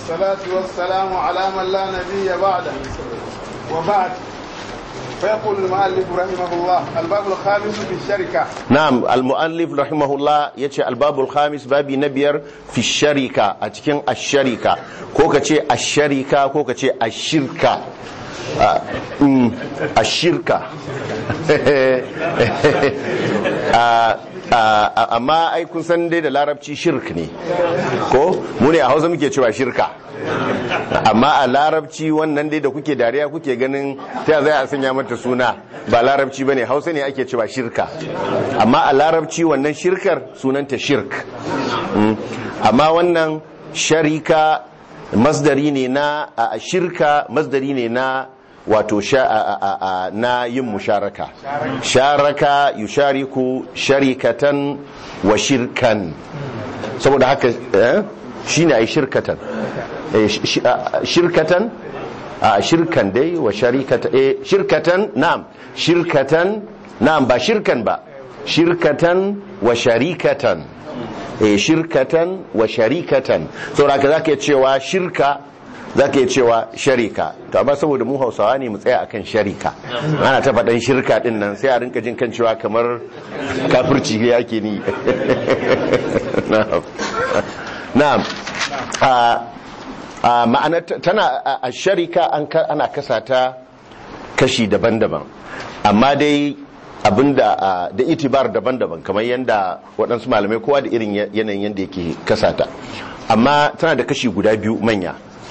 والصلاة والسلام على من لا نبي بعده وبعد فيقول المؤلف رحمه الله الباب الخامس في الشركة na'am al-mu'allif rahimahullah yace al-babul khamis babi na biyar fi sharika a cikin ash-sharika ko kace ash-sharika ko kace ash-shirka Ah, mm, ash-shirka Ah, ah, amma ai kun san dai da larabci shirk ne ko mu ne a Hausa muke cewa shirka amma a larabci wannan dai da kuke dariya kuke ganin ta zai a sanya mata suna ba larabci bane hausa ne ake cewa shirka amma a larabci wannan shirkar sunanta shirk Mm. amma wannan sharika masdari ne na a shirka masdari ne na wato sha a, a, a, na yin musharaka sharaka yushariku sharikatan wa shirkan saboda haka eh, shine ai shirkatan Eh, sh- sh- a- shirkatan a shirkan dai wa sharikata eh shirkatan na'am shirkatan na'am ba shirkan ba shirkatan wa sharikatan eh shirkatan wa sharikatan saboda haka zaka iya cewa shirka zaka iya cewa sharika to amma saboda mu Hausawa ne mu tsaya akan sharika ana ta faɗan shirka din nan sai a rinka jin kan cewa kamar kafirci yake ni na'am na'am a a ma'ana tana a- a sharika an ka- ana kasa ta kashi daban-daban amma dai abinda a, da itibar daban-daban kamar yadda waɗansu malamai kowa da irin ya- yanayin yadda yake kasa ta amma tana da kashi guda biyu manya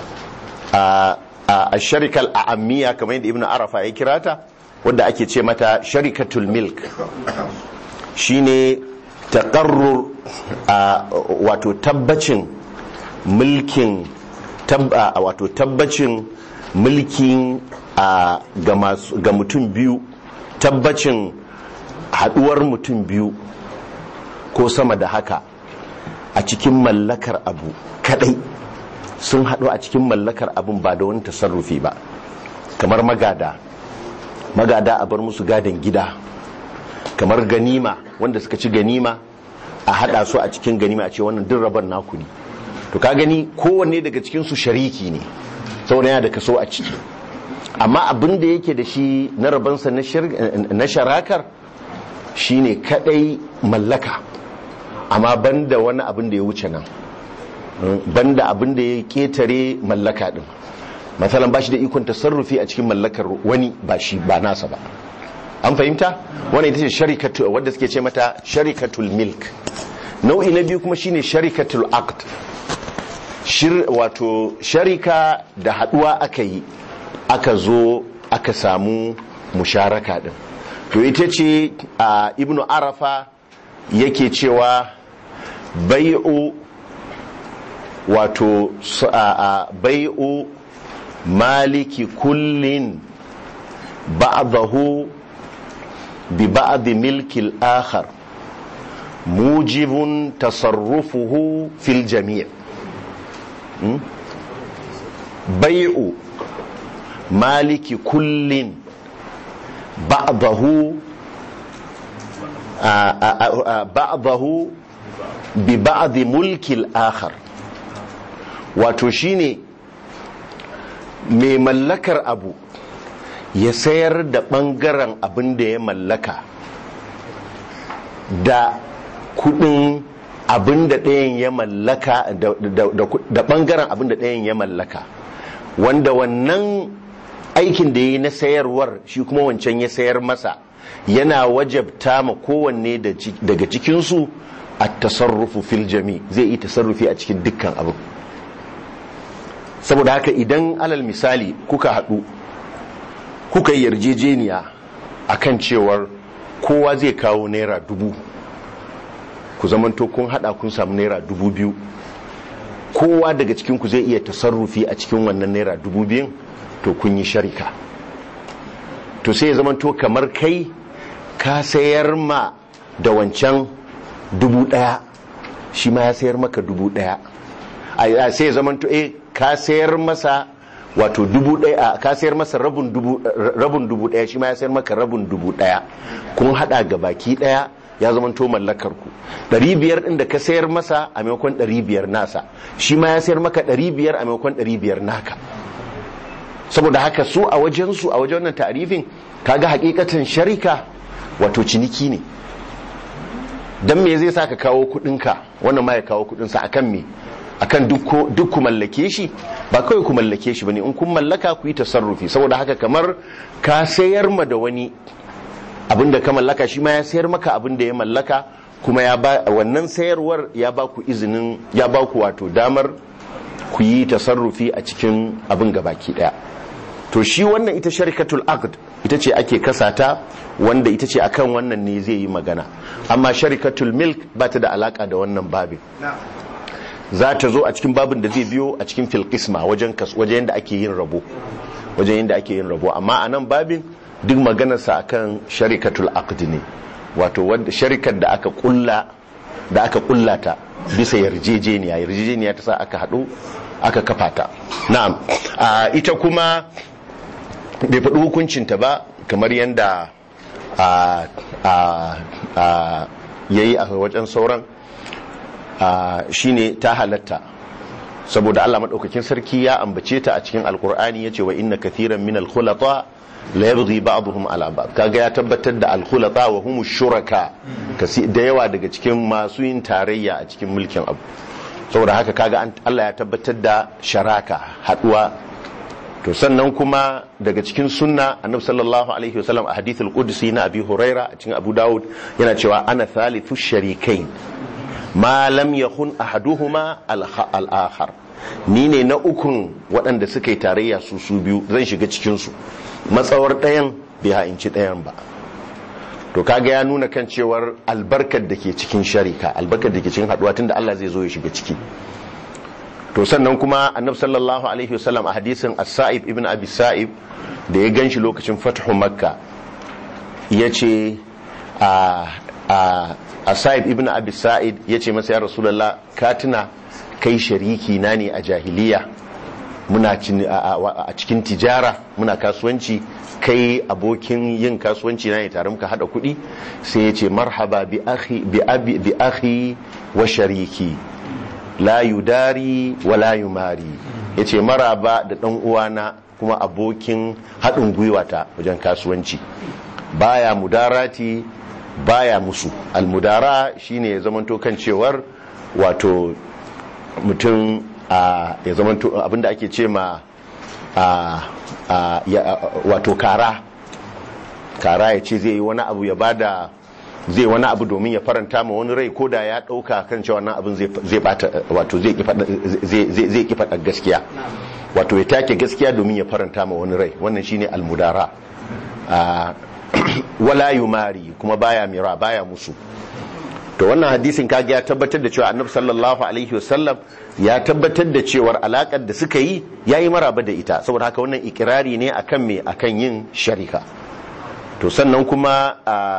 a a sharikal a'ammiya kamar yadda ibn arafa ya kira ta wadda ake ce mata sharikatul milk shine taqarrur a wato tabbacin mulkin tabba wato tabbacin mulkin a ga masu ga mutum biyu tabbacin haduwar mutum biyu ko sama da haka a cikin mallakar abu kadai sun haɗu a cikin mallakar abun ba da wani tasarrufi ba kamar magada magada a bar musu gadon gida kamar ganima wanda suka ci ganima a hada su a cikin ganima a ce wannan duk rabon naku ne to ka gani kowanne daga cikin su shariki ne saboda yana da kaso a ciki amma abin da yake da shi na rabansa na shir- na sharakar shine kadai mallaka amma banda wani abin da ya wuce nan banda abin da ya ketare mallaka din matsalan ba shi da ikon tasarrufi a cikin mallakar wani ba shi ba nasa ba an fahimta wannan ita ce sharikatu wadda suke ce mata sharikatul milk nau'i na biyu kuma shine sharikatul aqd shir wato sharika da haduwa aka yi aka zo aka samu musharaka din to ita ce a ibnu arafa yake cewa bai'u wato su- a a bai'u maliki kullin ba'dahu bi ba'd milki al-akhar mujibun tasarrufuhu fil jami' Hmm? bai'u maliki kullin ba'dahu a- a- a- a- ba'dahu bi ba'd mulki al-akhar wato shine mai mallakar abu ya sayar da ɓangaren abin da ya mallaka da kudin abin da ɗayan ya mallaka da- da da- da ɓangaren abin da ɗayan ya mallaka wanda wannan aikin da ya yi na sayarwar shi kuma wancan ya sayar masa yana wajabta ma kowanne da ci- daga cikinsu a tasarrufu fil jami zai yi tasarrufi a cikin dukkan abin saboda haka idan alal misali kuka haɗu kuka yi yarjejeniya akan cewar kowa zai kawo naira dubu ku zamanto kun hada kun samu naira dubu biyu kowa daga cikinku zai iya tasarrufi a cikin wannan naira dubu biyun to kun yi sharika to sai ya zamanto kamar kai ka sayar ma da wancan dubu daya shi ma ya sayar maka dubu daya a sai ya zamanto eh ka sayar masa wato dubu daya ka sayar masa rabin dubu rabin dubu daya shi ma ya sayar maka rabin dubu daya kun hada ga baki daya ya zama to mallakar ku ɗari biyar ɗin da ka sayar masa a maimakon ɗari biyar nasa shi ma ya sayar maka ɗari biyar a maimakon ɗari biyar naka saboda haka su a wajen su a wajen wannan ta'arifin kaga hakikatan sharika wato ciniki ne dan me zai sa ka kawo kudinka wannan ma ya kawo kudinsa akan me akan duk ku mallake shi ba kawai ku mallake shi bane in kun mallaka ku yi tasarrufi saboda haka kamar ka sayar ma da wani abinda ka mallaka shi ma ya sayar maka abinda ya mallaka kuma ya ba wannan sayarwar ya ba ku izinin ya ba ku wato damar ku yi tasarrufi a cikin abin gabaki daya to shi wannan ita sharikatul aqd ita ce ake kasata wanda ita ce akan wannan ne zai yi magana amma sharikatul milk ba ta da alaka da wannan babin za ta zo a cikin babin da zai biyo a cikin filkisma wajen wajen yadda ake yin rabo wajen yadda ake yin rabo amma a nan babin duk maganarsa akan sharikatul aqd ne wato wadda sharikar da aka kulla da aka kullata bisa yarjejeniya yarjejeniya ta sa aka haɗu aka kafa ta na'am ita kuma bai faɗi hukuncinta ba kamar yadda ya yi a wajen sauran shine ta halatta saboda Allah maɗaukakin sarki ya ambace ta a cikin alkur'ani ya ce wa inna kathiran min alkhulata la yabghi ba'dhum ala ba'd kaga ya tabbatar da alkhulata wa hum shuraka da yawa daga cikin masu yin tarayya a cikin mulkin abu saboda haka kaga Allah ya tabbatar da sharaka haduwa to sannan kuma daga cikin sunna annabi sallallahu alaihi wasallam a hadithul qudsi na abi huraira a cikin abu dawud yana cewa ana thalithu sharikain ma lam yakun ahaduhuma al-akhar ni ne na ukun waɗanda suka yi tarayya su su biyu zan shiga cikin su matsawar ɗayan bai ha'inci ɗayan ba to kaga ya nuna kan cewar albarkar da ke cikin sharika albarkar da ke cikin haduwa tunda Allah zai zo ya shiga ciki to sannan kuma annabi sallallahu alaihi wasallam a hadisin as-sa'ib ibn abi sa'ib da ya ganshi lokacin fathu makka yace a a as-sa'ib ibn abi sa'id yace masa ya rasulullah ka tuna kai shariki na ne a jahiliya muna a cikin tijara muna kasuwanci kai abokin yin kasuwanci na ne tare muka hada kuɗi sai ya ce marhaba bi akhi wa shariki la yudari wa la yumari ya ce maraba da ɗan uwana kuma abokin haɗin gwiwata wajen kasuwanci baya mudarati baya musu almudara shine ya zamanto kan cewar wato mutum ya zamanto abinda ake ce ma wato kara kara ya ce zai yi wani abu ya bada zai wani abu domin ya faranta ma wani rai ko da ya dauka kan cewa wannan abin zai bata wato zai ki faɗa gaskiya wato ya take gaskiya domin ya faranta ma wani rai wannan shine almudara wala yumari kuma baya mira baya musu to wannan hadisin kage ya tabbatar da cewa annabi sallallahu alaihi wasallam ya tabbatar da cewar alakar da suka yi yayi maraba da ita saboda haka wannan ikirari ne akan me akan yin sharika to sannan kuma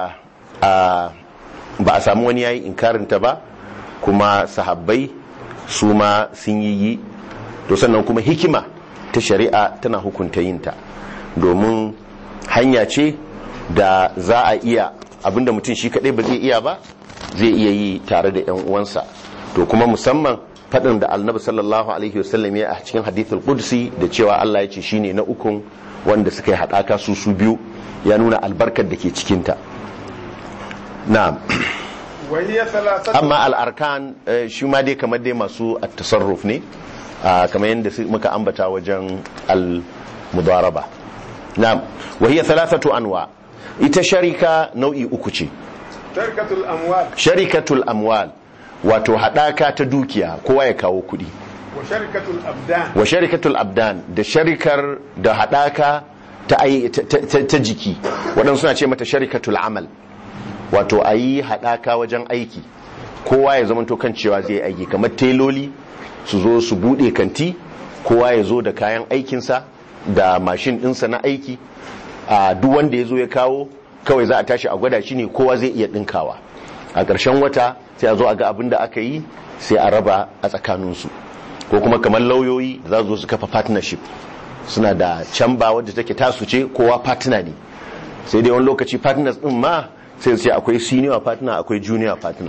ba a samu wani yayi inkarin ta ba kuma sahabbai su ma sun yi yi to sannan kuma hikima ta shari'a tana hukunta yin ta domin hanya ce da za a iya abinda mutum shi kadai ba zai iya ba zai iya yi tare da yan uwansa to kuma musamman faɗin da annabi sallallahu alaihi wasallam ya a cikin hadithul qudsi da cewa Allah ya ce shine na ukun wanda suka yi haɗaka su su biyu ya nuna albarkar da ke cikin ta na'am amma al'arkan shi ma dai kamar dai masu at-tasarruf ne kamar yadda muka ambata wajen al-mudaraba na'am wa hiya thalathatu anwa ita sharika nau'i uku ce sharikatul amwal sharikatul amwal wato hadaka ta dukiya kowa ya kawo kudi wa sharikatul abdan wa sharikatul abdan da sharikar da hadaka ta, ta, ta, jiki waɗansu suna ce mata sharikatul amal wato a yi hadaka wajen aiki kowa ya zamanto kan cewa zai aiki kamar teloli su zo su buɗe kanti kowa ya zo da kayan aikinsa da mashin ɗinsa na aiki a duk wanda ya zo ya kawo kawai za a tashi a gwada shi ne kowa zai iya ɗinkawa a ƙarshen wata sai a zo a ga abin da aka yi sai a raba a tsakaninsu ko kuma kamar lauyoyi za su zo su kafa partnership suna da camba wadda take tasu ce kowa partner ne sai dai wani lokaci partners din ma sai su ce akwai senior partner akwai junior partner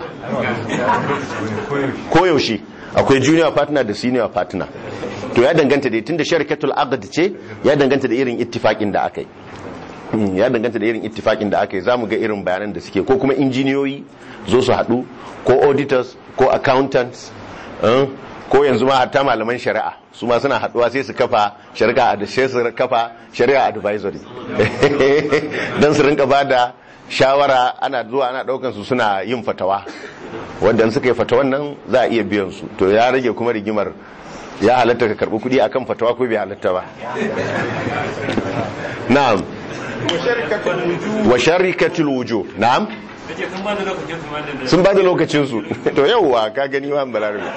koyaushe akwai junior partner da senior partner to ya danganta da tunda sharikatul aqd ce ya danganta da irin ittifakin da aka yi Mm, ya danganta da irin ittifakin da aka yi zamu ga irin bayanan da suke ko kuma injiniyoyi zo su haɗu ko auditors ko accountants eh, ko yanzu ma hatta malaman shari'a su ma suna haɗuwa sai su kafa shari'a da sai su kafa shari'a advisory don su rinka ba da shawara ana zuwa ana ɗaukan su suna yin fatawa wanda in suka yi fatawan nan za a iya biyan su to ya rage kuma rigimar ya halatta ka karɓi kuɗi akan fatawa ko bai halatta ba na'am وشركة الوجوه wa sharikatul wujuh na'am Nake sun ba da lokacin su ma da sun ba da lokacin su to yauwa ka gani wa balarabe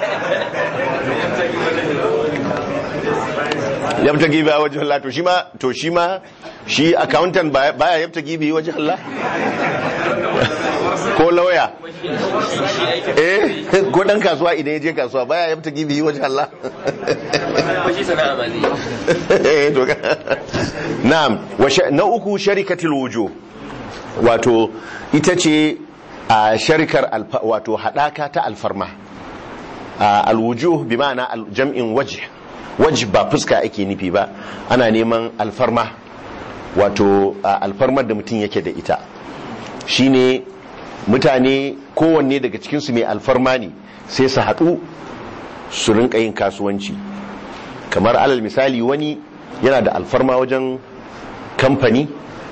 yabta gibi a wajen Allah to shi ma to shi ma shi accountant baya baya yabta gibi wajen Allah ko lauya eh ko dan kasuwa idan ya je kasuwa baya yabta gibi wajen Allah shi sana'a ba zai Eh, to ka- na'am wa sha- na uku sharikatul wujuh wato ita ce a sharikar alfa- wato hadaka ta alfarma a alwujuh bi ma'ana al- jam'in wajh wajh ba fuska ake nufi ba ana neman alfarma wato a alfarmar da mutum yake da ita shine mutane kowanne daga cikinsu mai alfarma ne sai su haɗu su rinka yin kasuwanci kamar alal misali wani yana da alfarma wajen kamfani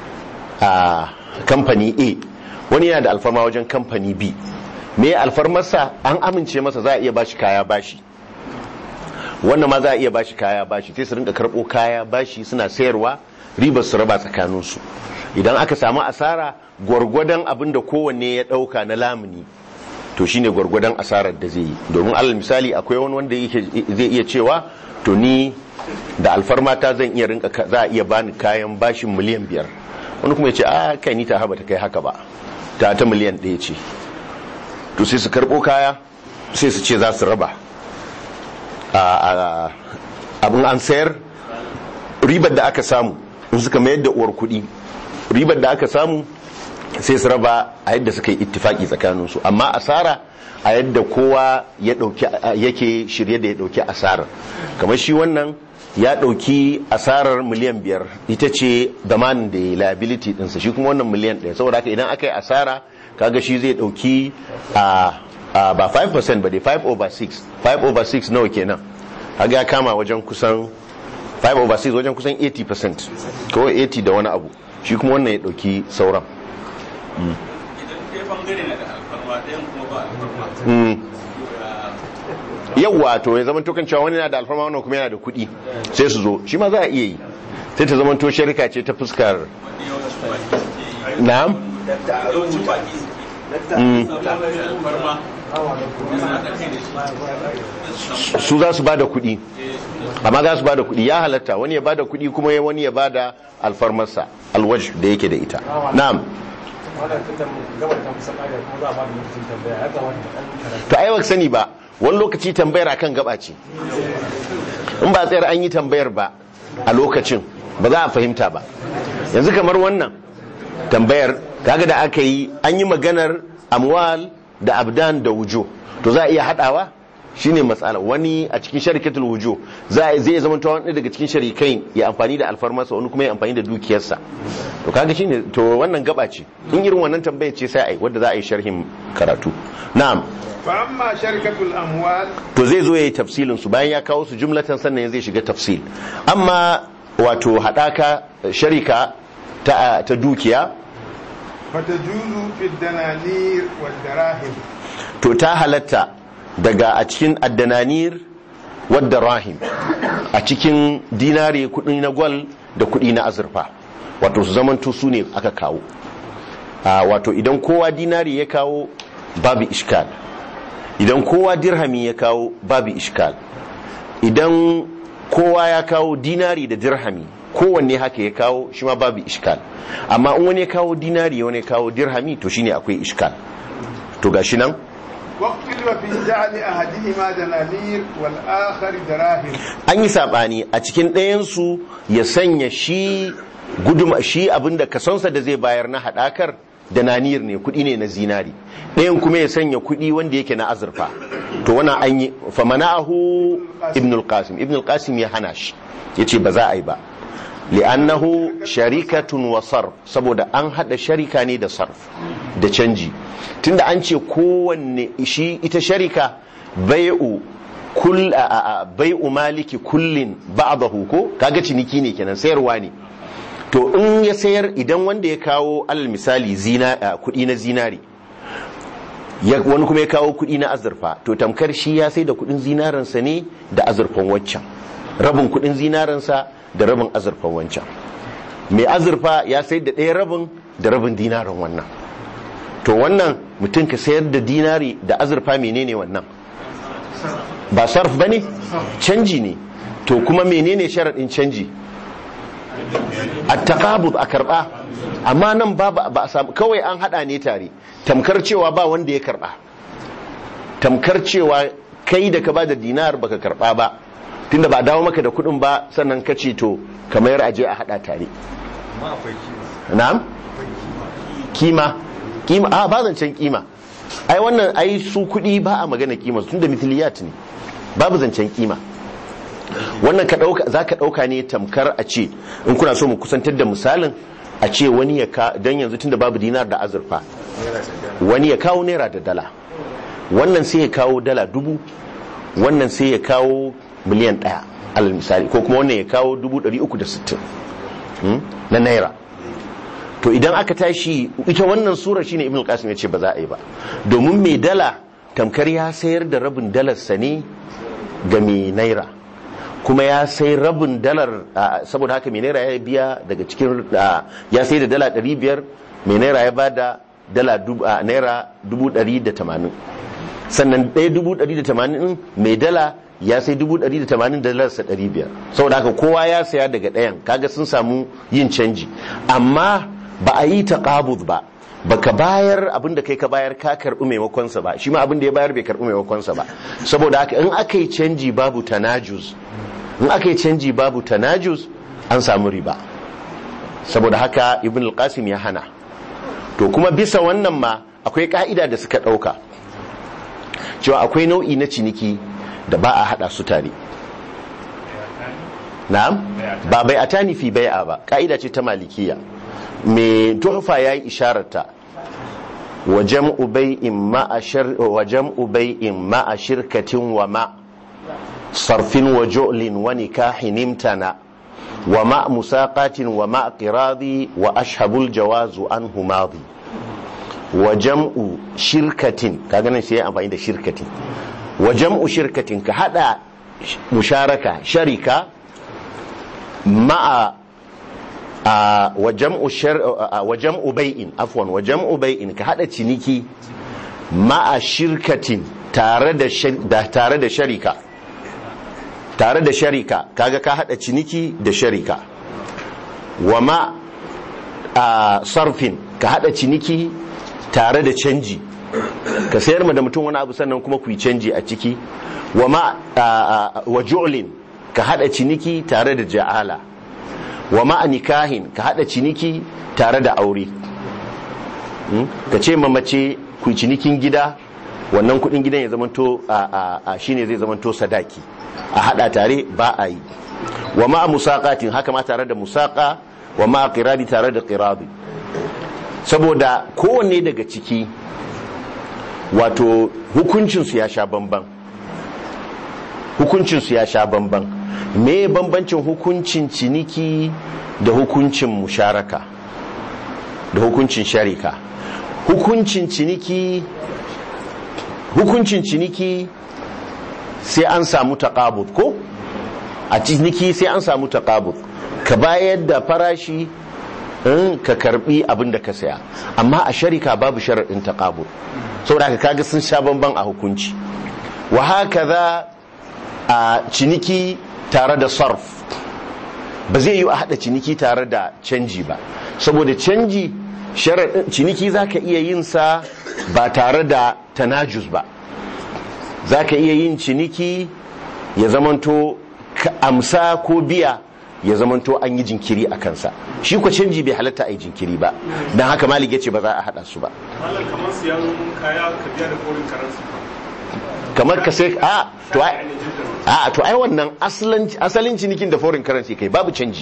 a kamfani a wani yana da alfarma wajen kamfani b me alfarmarsa an amince masa za a iya bashi kaya bashi wannan ma za a iya bashi kaya bashi sai su rinka karɓo kaya bashi suna sayarwa ribar su raba tsakaninsu idan aka samu asara gwargwadon abin da kowanne ya ɗauka na lamuni to shine gwargwadon asarar da zai yi domin alal misali akwai wani wanda yake zai iya cewa to ni da alfarmata zan iya rinka ka- za a iya bani kayan bashin miliyan biyar wani kuma ya ce a kai ni ta haba ta kai haka ba ta ta miliyan ɗaya ce to sai su karɓo kaya sai su ce za su raba a- a- abin an sayar ribar da aka samu in suka mayar da uwar kuɗi ribar da aka samu sai su raba a yadda suka yi ittifaki tsakaninsu amma asara a yadda kowa ya dauki yake shirye da ya dauki asarar kamar shi wannan ya dauki asarar miliyan biyar ita ce damanin da ya liability dinsa shi kuma wannan miliyan ɗaya saboda haka idan aka yi asara kaga shi zai dauki a a ba 5% ba dai 5 over 6 5 over 6 nawa kenan kaga ya kama wajen kusan 5 over 6 wajen kusan 80% ko 80 da wani abu shi kuma wannan ya dauki sauran idan ɗaya bangare na da alfarma ɗayan kuma ba alfarma yawwa to ya zama tokan cewa wani yana da alfarma wannan kuma yana da kuɗi sai su zo shi ma za a iya yi sai ta zama to sharika ce ta fuskar na'am yawancin baki Mm. alfarma su za su bada kuɗi amma za su bada kuɗi ya halatta wani ya bada kuɗi kuma ya- wani ya bada alfarmarsa alwaj da yake da ita na'am to ai baka sani ba wani lokaci tambayar akan gaba ce in ba tsayar an yi tambayar ba a lokacin ba za a fahimta ba yanzu kamar wannan tambayar kaga da aka yi an yi maganar amwal da abdan da wujo to za a iya hadawa shine matsala wani a cikin sharikatul wujo za a zai zama ta wani daga cikin sharikai ya amfani da alfarmarsa wani kuma ya amfani da dukiyarsa to kaga shine to wannan gaba ce in irin wannan tambayar ce sai a yi wadda za a yi sharhin karatu na'am فأما شركة الأموال to zai zo ya yi tafsilin su bayan ya kawo su jumlatan sannan zai shiga tafsil amma wato hadaka sharika ta, ta dukiya فتجوز في الدنانير والدراهم to ta halatta daga a cikin addananir wadda rahim a cikin dinari kudi na gwal da kudi na azurfa wato su zamanto su ne aka kawo a wato idan kowa dinari ya kawo babu ishkal idan kowa dirhami ya kawo babu ishkal idan kowa ya kawo dinari da dirhami kowanne haka ya kawo shi ma babu ishkal amma in wani ya kawo dinari wani ya kawo dirhami to shine akwai ishkal to gashi nan واختلف في جعل أحدهما دنانير والآخر دراهم an yi sabani a cikin ɗayansu ya sanya shi guduma shi abinda kasonsa da zai bayar na haɗakar da nanir ne kuɗi ne na zinari ɗayan kuma ya sanya kuɗi wanda yake na azurfa to wannan an yi famana'ahu ibn al-qasim ibn al-qasim ya hana shi yace ba za a yi ba li'annahu sharikatun wa sarf saboda an hada sharika ne da sarf da canji tunda an ce kowanne shi ita sharika bai'u kull bai'u maliki kullin ba'dahu ko kaga ciniki ne kenan sayarwa ne to in ya sayar idan wanda ya kawo alal misali zina kudi na zinari wani kuma ya kawo kudi na azurfa to tamkar shi ya sai da kudin zinaransa ne da azurfan waccan rabin kudin zinaransa da rabin azurfan wancan mai azurfa ya sai da ɗaya rabin da rabin dinarin wannan to wannan mutum ka sayar da dinari da azurfa menene wannan ba sarf ba ne canji ne to kuma menene sharaɗin canji a taƙabud a karɓa amma nan ba ba a samu kawai an haɗa ne tare tamkar cewa ba wanda ya karɓa tamkar cewa kai da ka ba da dinar baka karɓa ba tunda ba a dawo maka da kuɗin ba sannan ka ce to kamar aje a haɗa tare na'am kima kima a ba zancen kima ai wannan ai su kuɗi ba a magana kima tunda mithliyat ne babu zancen kima wannan ka dauka za ka dauka ne tamkar a ce in kuna so mu kusantar da misalin a ce wani ya ka dan yanzu tunda babu dinar da azurfa wani ya kawo naira da dala wannan sai ya kawo dala dubu wannan sai ya kawo miliyan daya alal misali ko kuma wannan ya kawo dubu ɗari uku da sittin na naira to idan aka tashi ita wannan sura shine ibn qasim ya ce ba za a yi ba domin mai dala tamkar ya sayar da rabin dalarsa ne ga mai naira kuma ya sai rabin dalar saboda haka mai naira ya biya daga cikin ya sai da dala 500 mai naira ya bada dala naira 180 sannan ɗaya 180 mai dala ya sai 180 dalarsa 500 saboda haka kowa ya saya daga ɗayan kaga sun samu yin canji amma ba a yi taqabud ba baka bayar abin da kai ka bayar ka karbi maimakonsa ba shi ma abin da ya bayar bai karbi maimakonsa ba saboda haka in aka yi canji babu tanajuz in aka yi canji babu tanajuz an samu riba saboda haka ibn al-qasim ya hana to kuma bisa wannan ma akwai ka'ida da suka dauka cewa akwai nau'i na ciniki da ba a hada su tare na'am ba bai atani fi bai'a ba ka'ida ce ta malikiya mai tuhfa ya yi ishararta wa jam'u bai'in ma'a shirkatin wa ma sarfin wa jo'lin wa nikahin imtana wa ma musaqatin wa ma qiradi wa ashabul jawazu an humadi wa jam'u shirkatin kaga nan sai ya amfani da shirkatin wa jam'u shirkatin ka hada musharaka sharika ma'a wa jam'u bai'in afwan wa jam'u bai'in ka hada ciniki ma'a shirkatin tare da tare da sharika tare da sharika kaga ka hada ciniki da sharika wa ma sarfin ka hada ciniki tare da canji ka sayar ma da mutum wani abu sannan kuma ku yi canji a ciki wa ma wa ju'lin ka hada ciniki tare da ja'ala wa ma'a nikahin ka hada ciniki tare da aure ka ce mace ku cinikin gida wannan kudin gidan ya zamanto a shine zai zamanto sadaki a hada tare ba a yi wa ma'a musaqatin haka ma tare da musaqa wa ma'a qiradi tare da qiradi saboda kowanne daga ciki wato hukuncinsu ya sha bamban hukuncinsu ya sha bamban me bambancin hukuncin ciniki da hukuncin musharaka da hukuncin sharika hukuncin ciniki hukuncin ciniki sai an samu taqabud ko a ciniki sai an samu taqabud ka bayar da farashi in ka karbi abin da ka saya amma a sharika babu sharaɗin taqabud saboda haka kaga sun sha bamban a hukunci wa haka a ciniki tare da sarf ba zai yi a hada ciniki tare da canji ba saboda canji ciniki za ka iya yin sa ba tare da tanajus ba za ka iya yin ciniki ya zamanto amsa ko biya ya zamanto an yi jinkiri a kansa shi ko canji bai halatta a yi jinkiri ba don haka malik ya ce ba za a haɗa su ba Malam kamar siyan kaya ka biya da foreign currency kamar ka sai a to ai a to ai wannan asalin asalin cinikin da foreign currency kai babu canji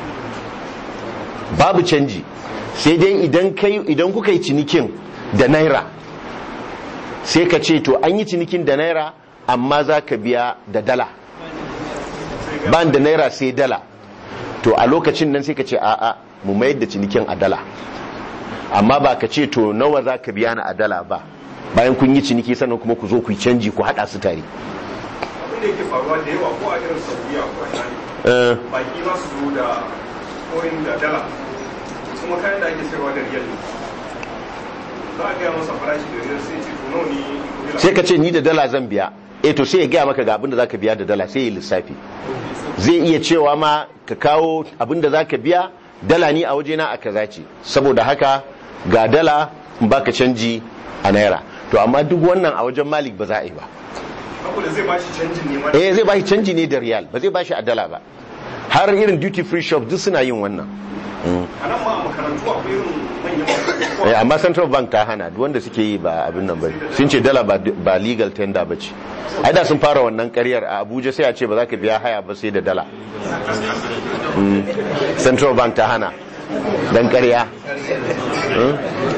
babu canji sai dai idan kai idan kuka yi cinikin da naira sai ka ce to an yi cinikin da naira amma za ka biya da dala ban da naira sai dala to a lokacin nan sai ka ce a'a mu mayar da cinikin a dala amma ba ka ce to nawa za ka biya na a dala ba bayan kun yi ciniki sannan kuma ku zo ku yi canji ku haɗa su tare abin da yake faruwa da yawa ko a irin saudiya ko a ina ne Eh, baki za su zo da foreign da dala kuma kayan da ake sayarwa da riyal ne za a gaya masa farashi da riyal sai ce to nawa ne riyal sai ka ce ni da dala zan biya eh to sai ya gaya maka ga abin da za ka biya da dala sai ya lissafi zai iya cewa ma ka kawo abin da za ka biya dala ni a wajena a kaza ce saboda haka ga dala in baka canji a naira to amma duk wannan a wajen malik ba za a yi ba saboda zai ba shi canjin ne ma eh zai bashi canji ne da riyal ba zai bashi a dala ba har irin duty free shop duk suna yin wannan Mm. a nan ma a makarantu akwai irin manyan makarantu Eh, amma central bank ta hana duk wanda suke yi ba abin nan ba sun ce dala ba ba legal tender ba ce ai da sun fara wannan karyar a abuja sai a ce ba za ka biya haya ba sai da dala Mm. central bank ta hana dan karya Mm.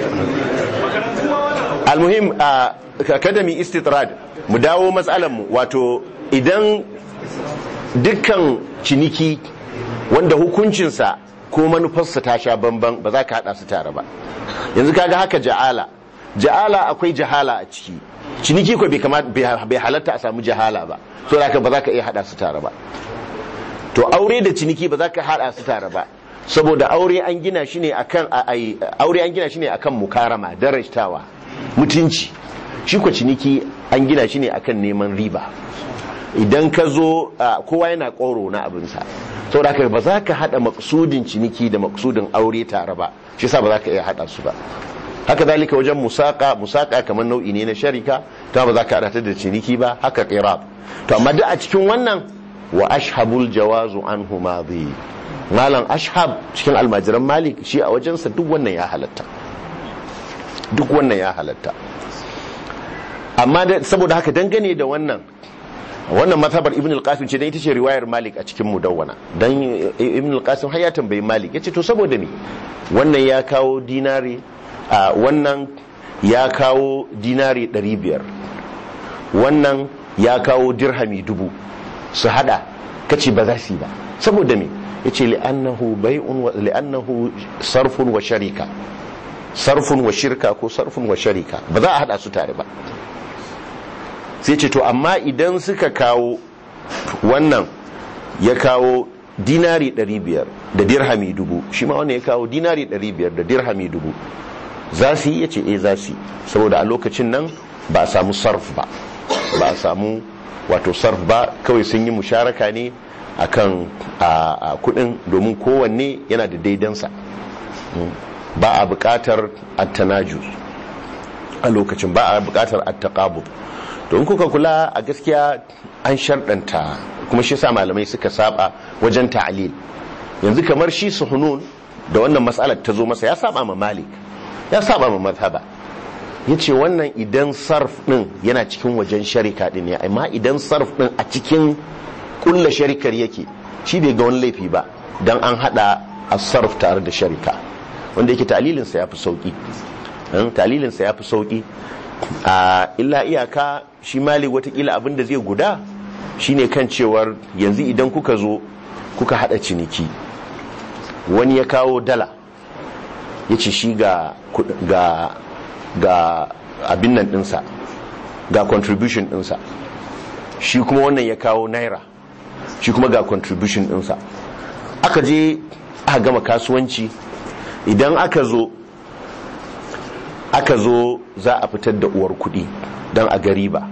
almuhim a academy istitrad mu dawo mu wato idan dukkan ciniki wanda hukuncinsa ko manufarsa ta sha bamban ba za ka hada su tare ba yanzu kaga haka ja'ala ja'ala akwai jahala a ciki ciniki ko bai kamata bai halatta a samu jahala ba so da haka ba za ka iya hada su tare ba to aure da ciniki ba za ka hada su tare ba saboda aure an gina shi ne akan a- ai- aure an gina shi ne akan mukarama darajtawa mutunci shi ko ciniki an gina shi ne akan neman riba idan ka zo a, kowa yana koro na abinsa saboda haka ba za ka hada maksudin ciniki da maksudin aure tare ba shi sa ba za ka iya hada su ba haka zalika wajen musaka musaka kamar nau'i ne na sharika ta ba za ka hada ta da ciniki ba haka qirab to amma duk a cikin wannan wa ashabul jawazu anhu madi malam ashab cikin almajiran malik shi a wajensa duk wannan ya halatta duk wannan ya halatta amma da- saboda haka dangane da wannan wannan mazhabar ibn al-qasim ce dan ita ce riwayar malik a cikin mudawwana dan ibn al-qasim har ya tambayi malik yace to saboda me wannan ya kawo dinari a wannan ya kawo dinari 500 wannan ya kawo dirhami dubu su hada kace ba za su yi ba saboda me yace li'annahu bai'un wa li'annahu sarfun wa sharika sarfun wa shirka ko sarfun wa sharika ba za a hada su tare ba sai ce to amma idan suka kawo wannan ya kawo dinari 500 da dirhami dubu shi ma wannan ya kawo dinari 500 da dirhami dubu za su yi ya ce eh za su yi saboda a lokacin nan ba a samu sarf ba ba a samu wato sarf ba kawai sun yi musharaka ne akan a a kudin domin kowanne yana da daidansa Mm. ba a bukatar attanajus a lokacin ba a bukatar attaqabud to in kuka kula a gaskiya an sharɗanta kuma shi sa malamai suka saba wajen ta'lil yanzu kamar shi suhunun da wannan matsalar ta zo masa ya saba ma malik ya saba ma mazhaba ya ce wannan idan sarf ɗin yana cikin wajen sharika ɗin ne amma idan sarf ɗin a cikin kulla sharikar yake shi bai ga wani laifi ba don an haɗa a sarf tare da sharika wanda yake talilinsa ya fi sauƙi talilinsa ya fi sauƙi a illa iyaka shi malik watakila abin da zai guda shine kan cewar yanzu idan kuka zo kuka haɗa ciniki wani ya kawo dala ya ce shi ga ga ga abin nan ɗinsa ga contribution ɗinsa shi kuma wannan ya kawo naira shi kuma ga contribution ɗinsa aka je aka gama kasuwanci idan aka zo aka zo za a fitar da uwar kuɗi don a gari ba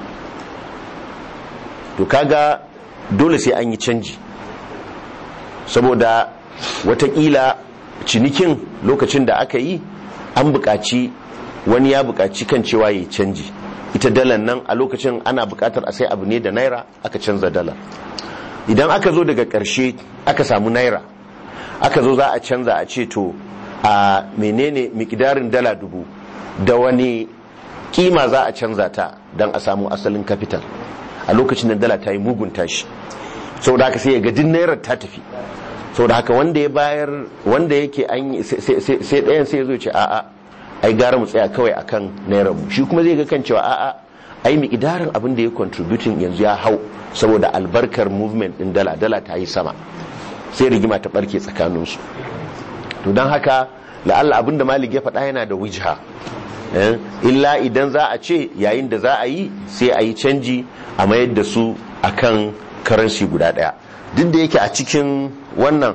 to kaga dole sai an yi canji saboda watakila cinikin lokacin da aka yi an buƙaci wani ya buƙaci kan cewa ya canji ita dalar nan a lokacin ana buƙatar a sai abu ne da naira aka canza dalar idan aka zo daga ƙarshe aka samu naira aka zo za a canza a ce to a menene mikidarin dala dubu da wani kima za a canza ta don a samu asalin capital a lokacin da dala ta yi mugun tashi saboda haka sai ya ga din naira ta tafi saboda haka wanda ya bayar wanda yake an yi sai ɗayan sai ya zo ce a'a ai gara mu tsaya kawai akan naira mu shi kuma zai ga kan cewa a'a ai miƙidarin abin da ya contributing yanzu ya hau saboda albarkar movement din dala dala ta yi sama sai rigima ta barke tsakaninsu to don haka la'alla abin da malik ya faɗa yana da wijha illa idan za a ce yayin da za a yi sai a yi canji a mayar da su akan karansi guda ɗaya duk da yake a cikin wannan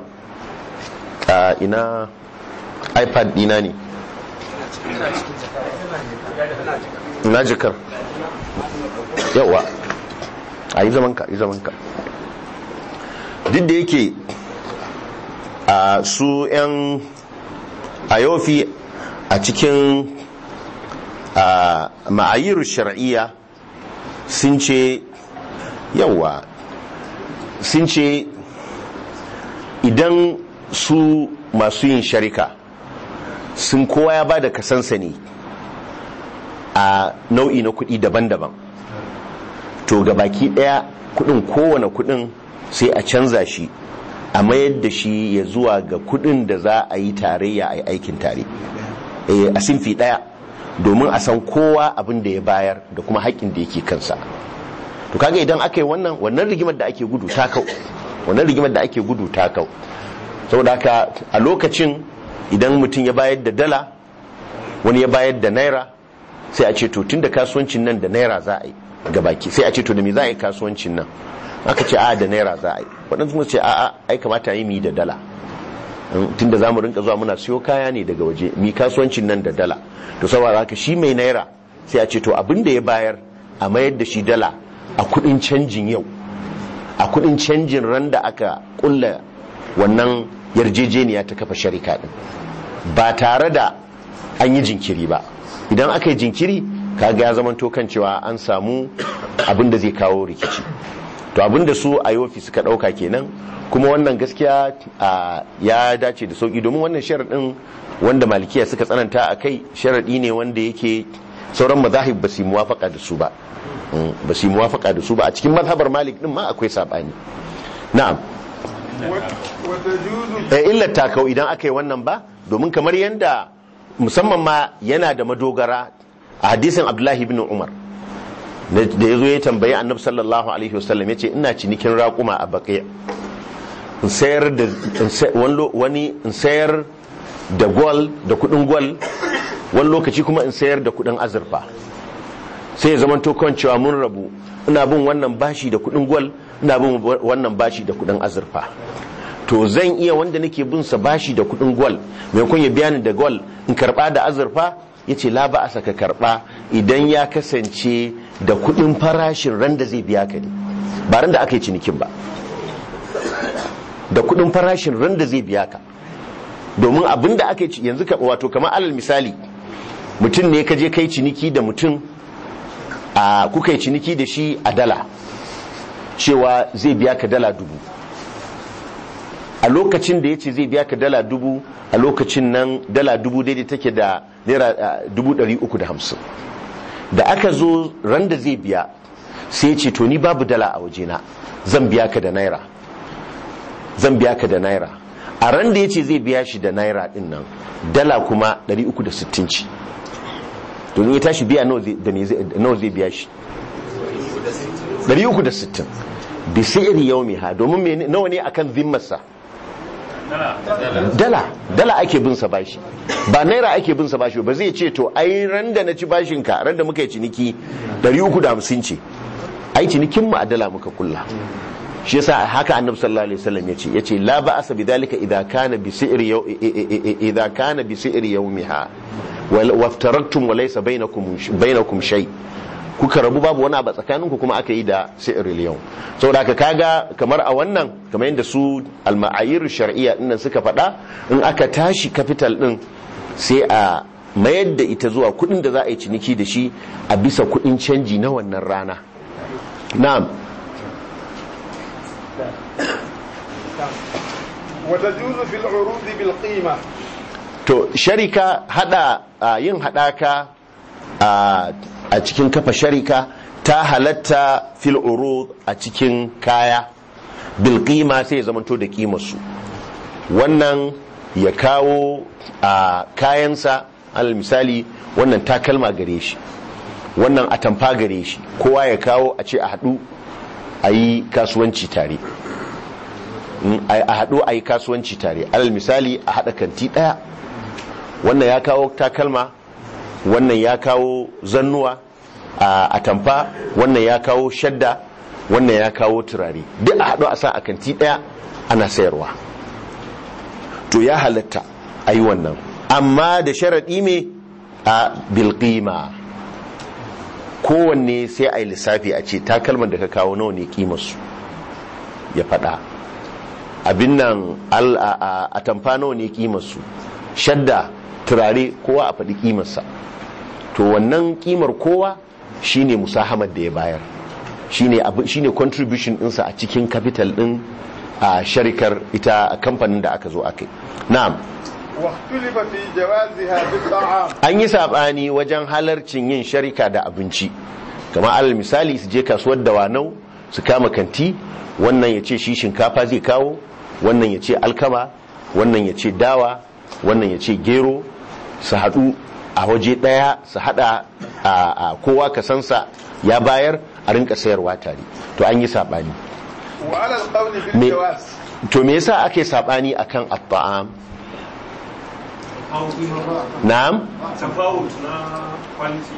ina ipad dina ne ina jikar yawa a yi zamanka yi zamanka duk da yake a su 'yan ayofi a cikin ma'ayiru shar'iyya sun ce yawa sun ce idan su masu yin sharika sun kowa ya ba da kasansa ne a nau'i na kuɗi daban-daban to ga baki ɗaya kuɗin kowane kuɗin sai a canza shi a mayar da shi ya zuwa ga kuɗin da za a yi tarayya a yi aikin tare a sinfi ɗaya domin a san kowa abin da ya bayar da kuma haƙƙin da yake kansa to kaga idan aka yi wannan wannan rigimar da ake gudu ta kau wannan rigimar da ake gudu ta kau saboda haka a lokacin idan mutum ya bayar da dala wani ya bayar da naira sai a ce to tun da kasuwancin nan da naira za a yi gabaki sai a ce to da me za a yi kasuwancin nan aka ce a da naira za a yi waɗansu kuma ce a'a ai kamata yi mi da dala tun da za mu rinka zuwa muna siyo kaya ne daga waje mi kasuwancin nan da dala to saboda haka shi mai naira sai a ce to abin da ya bayar a mayar da shi dala a kudin canjin yau a kudin canjin ran da aka kulla wannan yarjejeniya ta kafa sharika din ba tare da an yi jinkiri ba idan aka yi jinkiri kaga ya zamanto kan cewa an samu abin da zai kawo rikici to abin da su a yofi suka dauka kenan kuma wannan gaskiya ya dace da sauki domin wannan sharaɗin wanda malikiya suka tsananta a kai sharaɗi ne wanda yake sauran mazahib ba su yi muwafaka da su ba ba su yi muwafaka da su ba a cikin mazhabar malik din ma akwai sabani na'am illar ta kau idan aka yi wannan ba domin kamar yadda musamman ma yana da madogara a hadisin abdullahi ibn umar da ya zo ya tambayi annabi sallallahu alaihi wasallam ya ce ina cinikin raƙuma a baƙi in sayar da wani in sayar da gwal da kudin gwal wani lokaci kuma in sayar da kudin azurfa sai ya zama kan cewa mun rabu ina bin wannan bashi da kudin gwal ina bin wannan bashi da kudin azurfa to zan iya wanda nake bin sa bashi da kudin gwal maimakon ya biya ni da gwal in karba da azurfa ya ce la ba a saka karba idan ya kasance da kudin farashin ran da zai biya ka ne ba ran da aka yi cinikin ba da kudin farashin ran da zai biya ka domin abin da aka yi yanzu wato kamar alal misali mutum ne ka je kai ciniki da mutum a kuka yi ciniki da shi a dala cewa zai biya ka dala dubu a lokacin da ya ce zai biya ka dala dubu a lokacin nan dala dubu daidai take da naira dubu ɗari uku da hamsin da aka zo ran da zai biya sai ya ce to ni babu dala a wajena zan biya ka da naira zan biya ka da naira a ran da ya ce zai biya shi da naira din nan dala kuma 360 ce to ya tashi biya nawa zai biya shi 360 bi sayri yawmiha domin nawa ne akan zimmarsa dala dala ake bin sa bashi ba naira ake bin sa bashi ba zai ce to ai ran da na ci bashin ka ran da muka yi ciniki 350 ce ai cinikin mu a dala muka kulla shi yasa haka annabi sallallahu alaihi wasallam yace yace la ba'asa bidhalika idza kana bi si'r idza kana bi si'r yawmiha waftaraktum wa laysa bainakum bainakum shay kuka rabu babu wani abu tsakanin ku kuma aka yi da si'r yau saboda haka kaga kamar a wannan kamar yadda su al-ma'ayir shar'iyya dinnan suka faɗa in aka tashi capital din sai a mayar da ita zuwa kuɗin da za a yi ciniki da shi a bisa kuɗin canji na wannan rana na'am وتجوز في العروض بالقيمة to sharika hada a yin hadaka a a cikin kafa sharika ta halatta fil urud a cikin kaya bil qima sai ya zamanto da kimar su wannan ya kawo a kayansa alal misali wannan takalma gare shi wannan atamfa gare shi kowa ya kawo a ce a hadu a yi kasuwanci tare Mm, a a haɗu a yi kasuwanci tare alal misali a haɗa kanti ɗaya wannan ya kawo takalma wannan ya kawo zannuwa a atamfa wannan ya kawo shadda wannan ya kawo turare duk a haɗu a sa a kanti ɗaya ana sayarwa to ya halatta a yi wannan amma da sharaɗi me a bilƙima kowanne sai a yi lissafi a ce takalman da ka kawo nawa ne ƙimarsu ya faɗa abin nan al- a a- a tamfa nawa ne ƙimarsu shadda turare kowa a faɗi ƙimarsa to wannan ƙimar kowa shine musahamar da ya bayar shine abu- shine contribution ɗinsa a cikin capital ɗin a sharikar ita a kamfanin da aka zo aka yi na'am واختلف في جوازها بالطعام an yi saɓani wajen halarcin yin sharika da abinci kamar alal misali su je kasuwar dawanau su kama kanti wannan ya ce shi shinkafa zai kawo wannan ya ce alkama wannan ya ce dawa wannan ya ce gero su haɗu a waje ɗaya su haɗa a a kowa kasansa ya bayar a rinka sayarwa tare to an yi saɓani وعلى القول me بالجواز to me yasa ake saɓani akan at-ta'am na'am tafawut na quality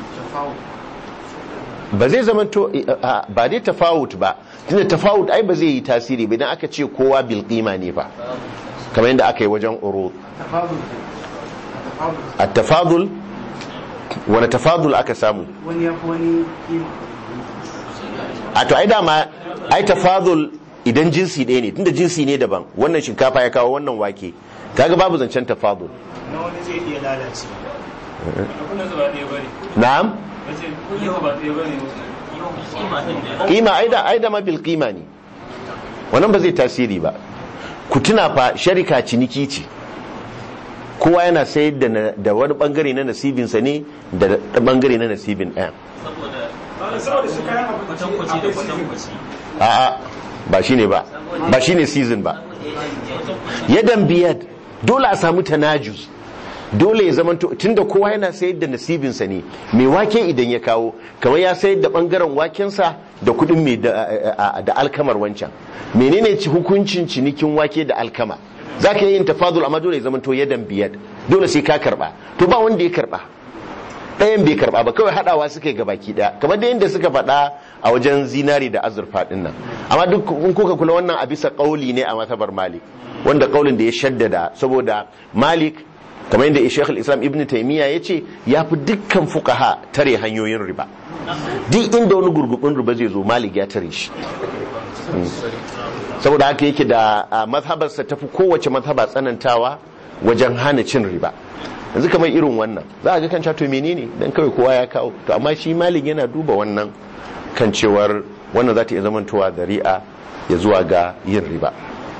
ba zai zama to a- ba dai tafawut ba tunda tafawut ai ba zai yi tasiri ba idan aka ce kowa bil qima ne ba kamar yadda aka yi wajen urud at tafadul wani tafadul aka samu wani ya fi wani kima a to ai dama ai tafadul idan jinsi ɗaya ne tunda jinsi ne daban wannan shinkafa ya kawo wannan wake kaga babu zancen tafadul na wani zai iya lalace kuna zuba ɗaya bane na'am wace yau ba ɗaya bane kima din da kima ai da ai da ma bil qima ne wannan ba zai tasiri ba ku tuna fa sharika ciniki ce kowa yana sayar da na- da wani bangare na nasibinsa ne da da bangare na nasibin ɗaya saboda saboda su kayan kwatankwaci da kwatankwaci a'a ba shine ba ba shine season ba yadan biyad dole a samu tanajus dole ya zama tunda kowa yana sayar da nasibinsa ne mai wake idan ya kawo kamar ya sayar da bangaren wakensa da kudin mai da, a- a- da alkamar wancan menene ci hukuncin cinikin wake da alkama za ka yi yin tafadul amma dole ya zama to yadan biyad dole sai ka karba to ba wanda ya karba ɗayan bai karba ba kawai haɗawa suka yi gabaki ɗaya kamar da yadda suka faɗa a wajen zinari da azurfa ɗin nan amma duk in kuka kula wannan a bisa ƙauli ne a matabar malik wanda ƙaulin da ya shaddada saboda malik kamar yadda shekul islam ibn taimiyya ya ce ya fi dukkan fukaha tare hanyoyin riba duk inda wani gurgubin riba zai zo malik ya tare shi Mm. saboda haka yake da a mazhabarsa tafi kowace mazhaba tsanantawa wajen hana cin riba yanzu kamar irin wannan za a ga kan to menene dan kawai kowa ya kawo to amma shi malik yana duba wannan kan cewar wannan za ta iya zamantowa dari'a ya zuwa ga yin riba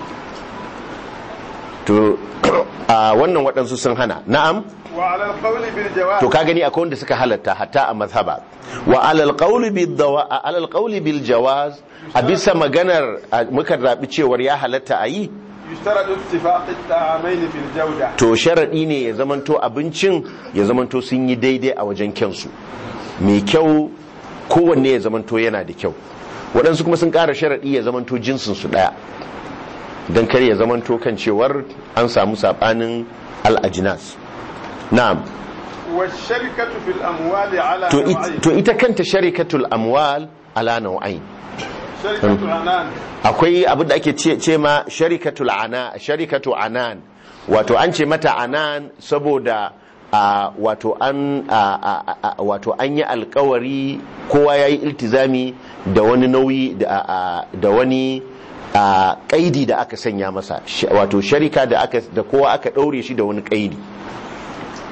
to a wannan waɗansu sun hana na'am وعلى القول بالجواز to ka gani akwai wanda suka halatta hatta a mazhaba wa alal qawli bil dawa alal qawli bil jawaz a bisa maganar a- muka rabi cewar ya halatta a yi يشترط اتفاق الطعامين في الجودة to sharaɗi ne ya zamanto abincin ya zamanto sun yi daidai a wajen kyansu mai kyau kowanne ya zamanto yana da kyau waɗansu kuma sun ƙara sharaɗi ya zamanto jinsin su ɗaya don kar ya zamanto kan cewar an samu saɓanin al'ajinas na'am والشركة في الأموال على to, نوعين it, to ita kanta sharikatul amwal ala nau'ain شركة عنان akwai abin da ake ce, ce ma sharikatul ana sharikatu anan wato an ce mata anan saboda a wato an a, a, a, wato an yi alkawari kowa ya yi iltizami da wani nauyi da, a, da wani a, kaidi da aka sanya masa Sh- wato sharika da aka da kowa aka daure shi da wani kaidi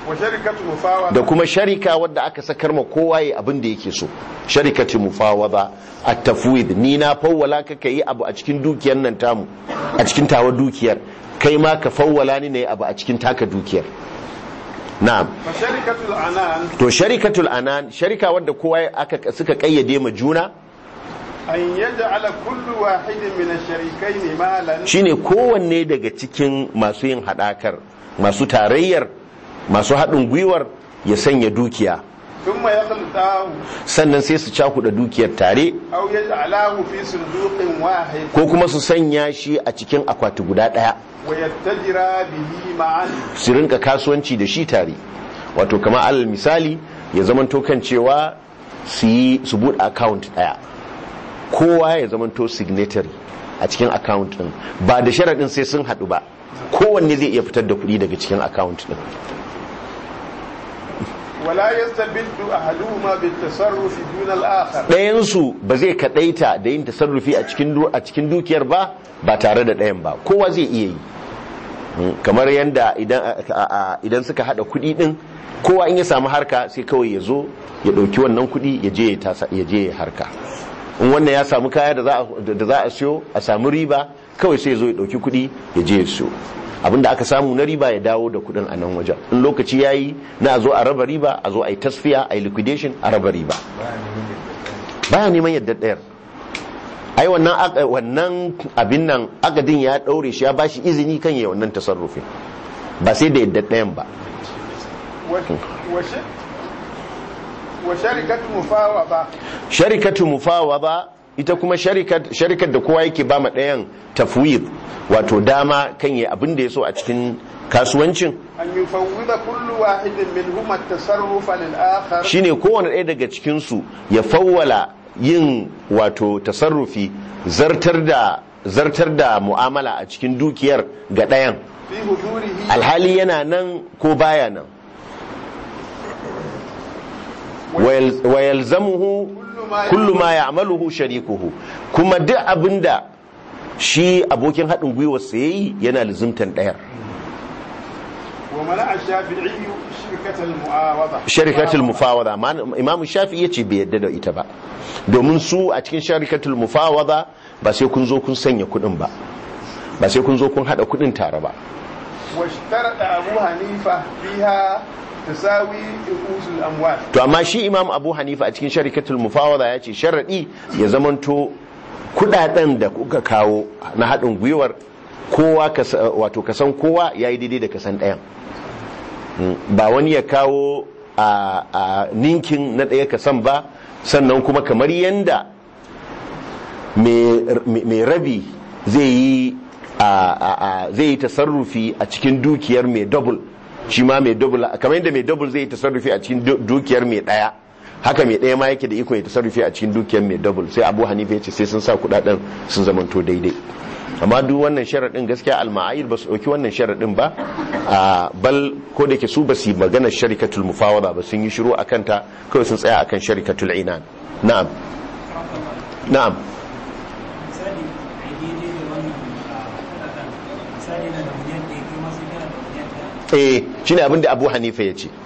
wa sharikatu mufawada da kuma sharika wadda aka sakar ma kowa ya abin da yake so sharikati mufawada at tafwid ni na fawwala ka kai abu a cikin dukiyar nan tamu a cikin tawa dukiyar kai ma ka fawwala ni ne abu a cikin taka dukiyar na'am fa sharikatu anan to sharikatul anan sharika wadda kowa aka suka kayyade ma juna an yaj'ala kullu wahidin min ash-sharikayn malan shine kowanne daga cikin masu yin hadakar masu tarayyar masu haɗin gwiwar ya sanya dukiya thumma yakhlutahu sannan sai su cakuɗa dukiyar tare aw yaj'alahu fi sunduqin wahid ko kuma su sanya shi a cikin akwati guda ɗaya wa yattajira bihi ma'an su rinka kasuwanci da shi tare wato kamar alal misali ya zamanto kan cewa su yi su buɗe account ɗaya kowa ya zamanto signatory a cikin account ɗin ba da sharaɗin sai sun haɗu ba kowanne zai iya fitar da kuɗi daga cikin account ɗin wala yastabiddu ahaduhuma bitasarrufi duna al-akhar ɗayansu ba zai kaɗaita da yin tasarrufi a cikin du- a cikin dukiyar ba ba tare da ɗayan ba kowa zai iya yi Mm, kamar yadda idan a- a- a- idan suka haɗa kuɗi ɗin kowa in ya samu harka sai kawai ya zo ya ɗauki wannan kuɗi ya je ya tasa- ya je ya harka in wannan ya samu kaya da za a- da za a siyo a samu riba kawai sai ya zo ya ɗauki kuɗi ya je ya siyo abinda aka samu na riba ya dawo da kuɗin a nan wajen in lokaci ya yi na a zo a raba riba a zo a yi tasfiya a yi liquidation a raba riba baya neman yadda ɗayar ai wannan aka- wannan abin nan agadin ya ɗaure shi ya bashi izini kan yi wannan tasarrufin ba sai da yadda ɗayan ba wa wa shi- wa sharikatu mufawada sharikatu mufawada ita kuma sharikat sharikar da kowa yake ba ma ɗayan tafwid wato dama kan yi abin da ya so a cikin kasuwancin an yufawwida kullu wahidin minhuma at-tasarrufa lil-akhar shine kowane ɗaya daga cikinsu ya fawwala yin wato tasarrufi zartar da zartar da mu'amala a cikin dukiyar ga ɗayan fi hudurihi alhali yana nan ko baya nan Wayal- wayalzamuhu kullu ma ya'maluhu sharikuhu kuma duk abinda shi abokin haɗin gwiwar sa yayi yana lizimtan ɗayar wa mana ash-shafi'i shirkatal mu'awada sharikatul mufawada amma imam shafi yace bai yadda da ita ba domin su a cikin sharikatul mufawada ba sai kun zo kun sanya kuɗin ba ba sai kun zo kun haɗa kuɗin tare ba واشترط أبو حنيفة فيها تساوي رؤوس الأموال to amma shi imam abu hanifa a cikin sharikatul mufawada ya ce sharaɗi ya zamanto kuɗaɗen da kuka kawo na haɗin gwiwar kowa kasa- wato kasan kowa ya yi daidai da kasan ɗayan Mm, ba wani ya kawo a a ninkin na ɗaya kasan ba sannan kuma kamar yanda mai mai rabi zai yi a- a- a- zai yi tasarrufi a cikin dukiyar mai double shi ma mai double kamar yadda mai double zai yi tasarrufi a cikin du- dukiyar mai ɗaya haka mai ɗaya ma yake da iko ya tasarrufi a cikin dukiyar mai double sai abu hanifa ya ce sai sun sa kudaden sun zamanto daidai amma duk wannan sharaɗin gaskiya alma'ayir ba su ɗauki wannan sharaɗin ba a bal ko da ke su ba su yi maganar sharikatul mufawada ba sun yi shiru a kanta kawai sun tsaya akan sharikatul inan na'am na'am misali a yi daidai da wannan a kudaden misali na da miliyan ɗaya kai masu kana da miliyan ɗaya eh shine abin da abu hanifa ya ce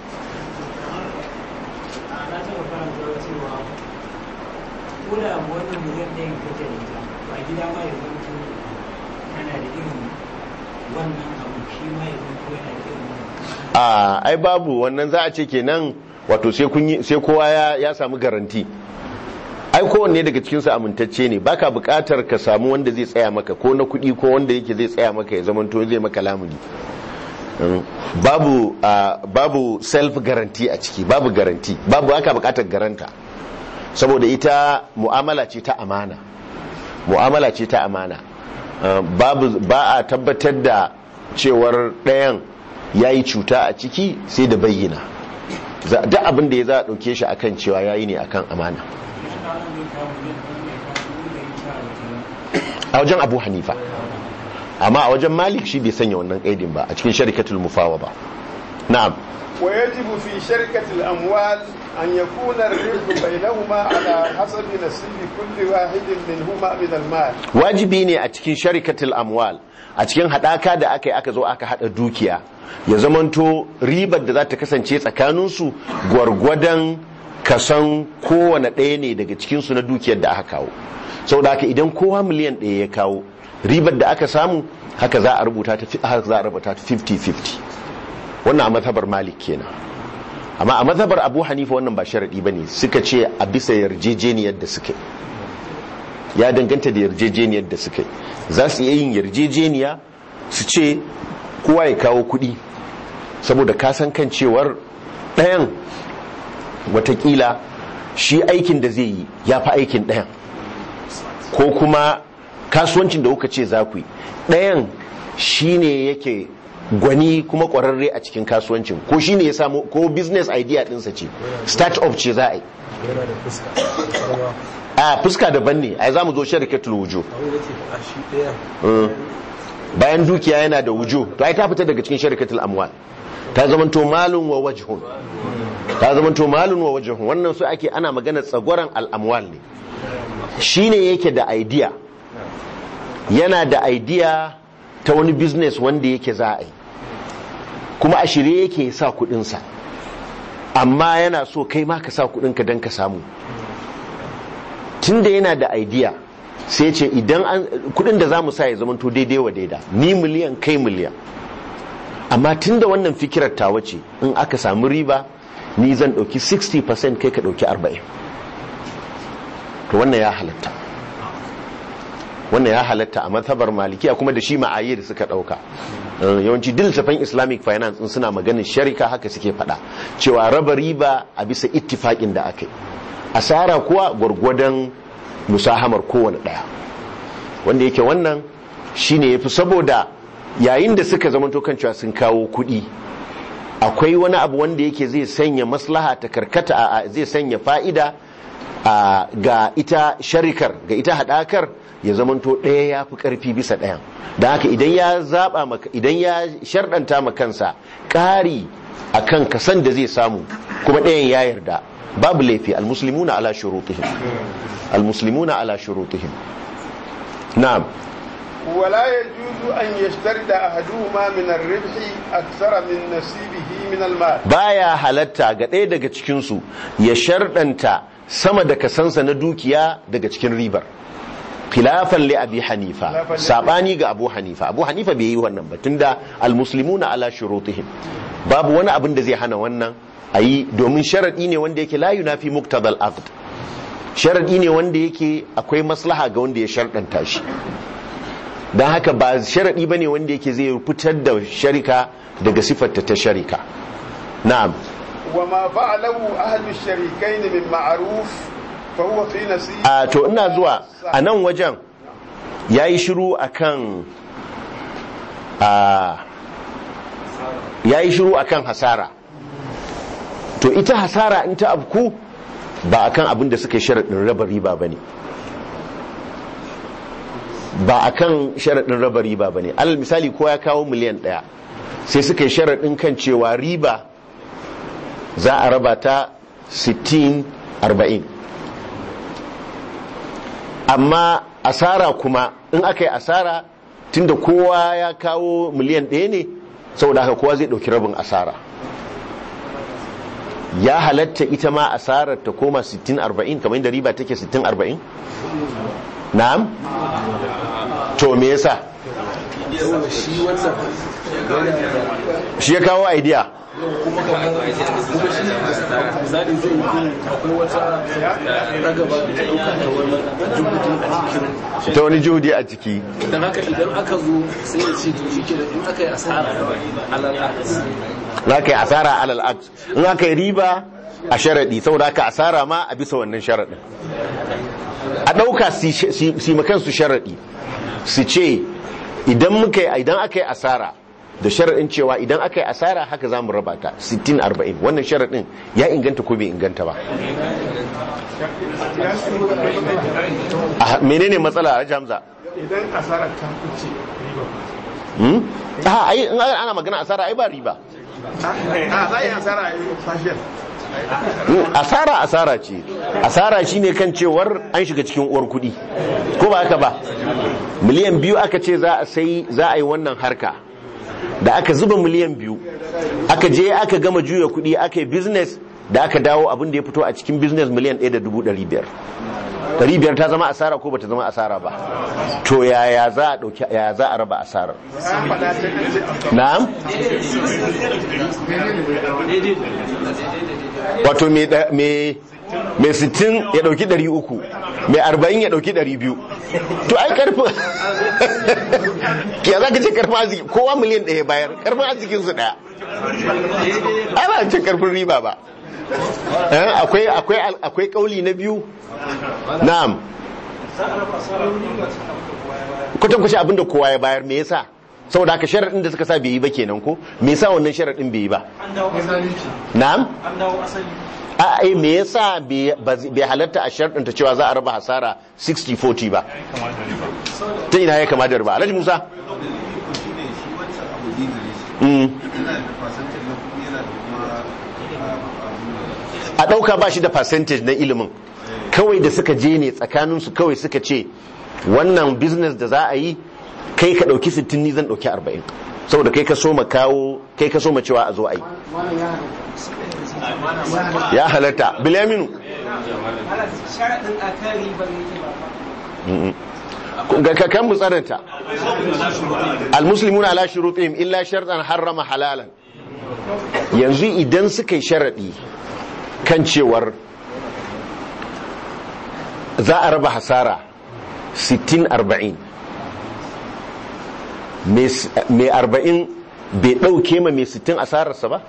a na taɓa karanta cewa ko da wannan miliyan ɗayan kake da ita to a gida ma ya zanto kana da irin wannan abu shi ma ya zanto yana da irin wannan a ai babu wannan za a ce kenan wato sai kun yi sai kowa ya ya samu garanti ai kowanne daga cikin su amintacce ne baka buƙatar ka samu wanda zai tsaya maka ko na kuɗi ko wanda yake zai tsaya maka ya zamanto zai maka lamuni Mm. babu ah, babu self guarantee a ciki babu garanti babu haka buƙatar garanta saboda ita mu'amala ce ta amana mu'amala ce ta amana Uh, babu ba a tabbatar da cewar ɗayan ya yi cuta a ciki sai da bayyana Za- duk abin da ya za a ɗauke shi akan cewa ya yi ne akan amana a wajen abu hanifa amma a wajen malik shi bai sanya wannan ƙaidin ba a cikin sharikatul mufawa ba na'am ويجب في شركة الأموال أن يكون الربح بينهما على حسب نصيب كل واحد منهما من المال wajibi ne a cikin sharikatul amwal a cikin hadaka da aka yi aka zo aka hada dukiya ya zamanto ribar da za ta kasance tsakaninsu gwargwadon kasan kowane ɗaya ne daga cikinsu na dukiyar da aka kawo saboda haka idan kowa miliyan ɗaya ya kawo ribar da aka samu haka za a rubuta ta haka za a rubuta ta 50-50 wannan a mazhabar malik kenan amma a mazhabar abu hanifa wannan ba sharadi ba ne suka ce a bisa yarjejeniyar da suka yi ya danganta da yarjejeniyar da suka yi za su iya yin yarjejeniya su ce kowa ya kawo kuɗi saboda kasan kan cewar ɗayan watakila shi aikin da zai yi ya fi aikin ɗayan ko kuma kasuwancin da kuka ce za ku yi ɗayan shi ne yake gwani kuma ƙwararre a cikin kasuwancin ko shi ne ya samu ko business idea ɗinsa ce start up ce za a yi yana da fuska kuma a fuska daban ne ai za mu zo sharikatul wujo abin da ke a shi ɗaya bayan dukiya yana da wujo to ai ta fita daga cikin sharikatul amwal ta zamanto malun wa wajhun ta zamanto malun wa wajhun wannan su ake ana magana tsagoran al'amwal ne shine yake da idea yana da idea ta wani business wanda yake za a yi kuma a shirye yake sa kudinsa amma yana so kai ma ka sa kudinka don ka samu tunda yana da idea sai ce idan an kudin da za mu sa ya zamanto daidai wa daida ni miliyan kai miliyan amma tunda wannan fikirar ta wace in aka samu riba ni zan dauki 60% kai ka dauki 40 to wannan ya halatta wannan ya halatta a mazhabar malikiya kuma da shi ma'ayyar suka dauka Eh, yawanci diltafan islamic finance in suna maganin sharika haka suke fada cewa raba riba a bisa ittifakin da aka yi asara kuwa gwargwadon musahamar kowane daya wanda yake wannan shine yafi saboda yayin da suka zamanto kan cewa sun kawo kuɗi akwai wani abu wanda yake zai sanya maslaha ta karkata a zai sanya fa'ida a ga ita sharikar ga ita hadakar ya zamanto ɗaya ya fi ƙarfi bisa ɗayan da haka idan ya zaɓa maka idan ya sharɗanta ma kansa ƙari a kan kasan da zai samu kuma ɗayan ya yarda babu laifi almuslimuna ala shurutihim almuslimuna ala shurutihim na'am ولا يجوز أن يشترط أحدهما من الربح أكثر من نصيبه من المال baya halatta ga ɗaya daga cikinsu ya sharɗanta sama da kasansa na dukiya daga cikin ribar khilafan li abi hanifa Khilafan li- sabani ga abu hanifa abu hanifa bai yi wannan ba tunda almuslimuna ala shurutihim babu wani abin da zai hana wannan ayi domin sharadi ne wanda yake la yunafi muqtadal aqd sharadi ne wanda yake akwai maslaha ga wanda ya sharɗanta shi don haka ba sharadi bane wanda yake zai fitar da sharika daga sifarta ta sharika na'am وما فعله أهل الشريكين من معروف فهو في نصيب a to ina zuwa a nan wajen ya yi shiru a kan ya yi shiru a kan hasara to ita hasara in ta abku ba a kan abin da suka yi sharaɗin raba riba ba ne ba a kan sharaɗin raba riba ba ne alal misali ko ya kawo miliyan ɗaya sai suka yi sharaɗin kan cewa riba za a raba ta 60-40 amma asara kuma in aka yi asara tunda kowa ya kawo miliyan ɗaya ne saboda haka kowa zai ɗauki rabin asara ya halatta ita ma asarar ta koma 60-40 kamar yadda riba take 60-40 na'am to me yasa saboda shi wannan yana da shi ya kawo idea kuma kamar kuma shi misali zai yi akwai wata ragaba da ta dauka da wani jubutun a cikin ta wani juhudi a ciki don haka idan aka zo sai ya ce to shi ke da in aka yi asara alalakas in aka yi asara alal aks in aka yi riba a sharaɗi saboda aka asara ma a bisa wannan sharaɗin a ɗauka si makansu sharaɗi su ce idan muka yi idan aka yi asara da sharaɗin cewa idan aka yi asara haka za mu raba ta 60-40 wannan sharaɗin ya inganta ko bai inganta ba a menene matsala a jamza idan asara ta kuce riba hmm? a ai in ana magana asara ai ba riba a za a yi asara a yi fashiyar Mm, asara asara ce asara shine kan cewar an shiga cikin uwar kudi ko ba haka ba miliyan biyu aka ce za a sai za a yi wannan harka da aka zuba miliyan biyu aka je aka gama juya kudi aka yi business da aka dawo abin da ya fito a cikin business miliyan ɗaya da dubu ɗari biyar ɗari biyar ta zama asara ko bata zama asara ba to yaya za a ɗauki yaya za a raba asarar na'am wato mai da- mai mai sittin ya dauki ɗari uku mai arba'in ya dauki ɗari biyu to ai karfin ya za ka ce karfin arziki kowa miliyan ɗaya bayar karfin arzikin su ɗaya ai ba ce karfin riba ba Eh, akwai akwai akwai kauli na biyu na'am kwatan kwashe abinda kowa ya bayar me yasa saboda haka sharaɗin da suka sa bai yi ba kenan ko me yasa wannan sharaɗin bai yi ba na'am a ai me yasa bai ba- bai halatta a sharɗin ta cewa za a raba hasara 60-40 ba ta ina ya kama da riba alhaji musa Mm. a ɗauka ba shi da percentage na ilimin kawai da suka je ne tsakaninsu kawai suka ce wannan business da za a yi kai ka ɗauki 60 ni zan ɗauki 40 saboda kai ka so ma kawo kai ka so ma cewa a zo a yi ya halatta bilaminu sharaɗin a kan ribar yake ba ga kakan mu tsananta almuslimuna ala shurutihim illa shartan harrama halalan yanzu idan suka yi sharadi kan cewar za a raba hasara 60-40 mai 40 bai ɗauke ma mai 60 asararsa ba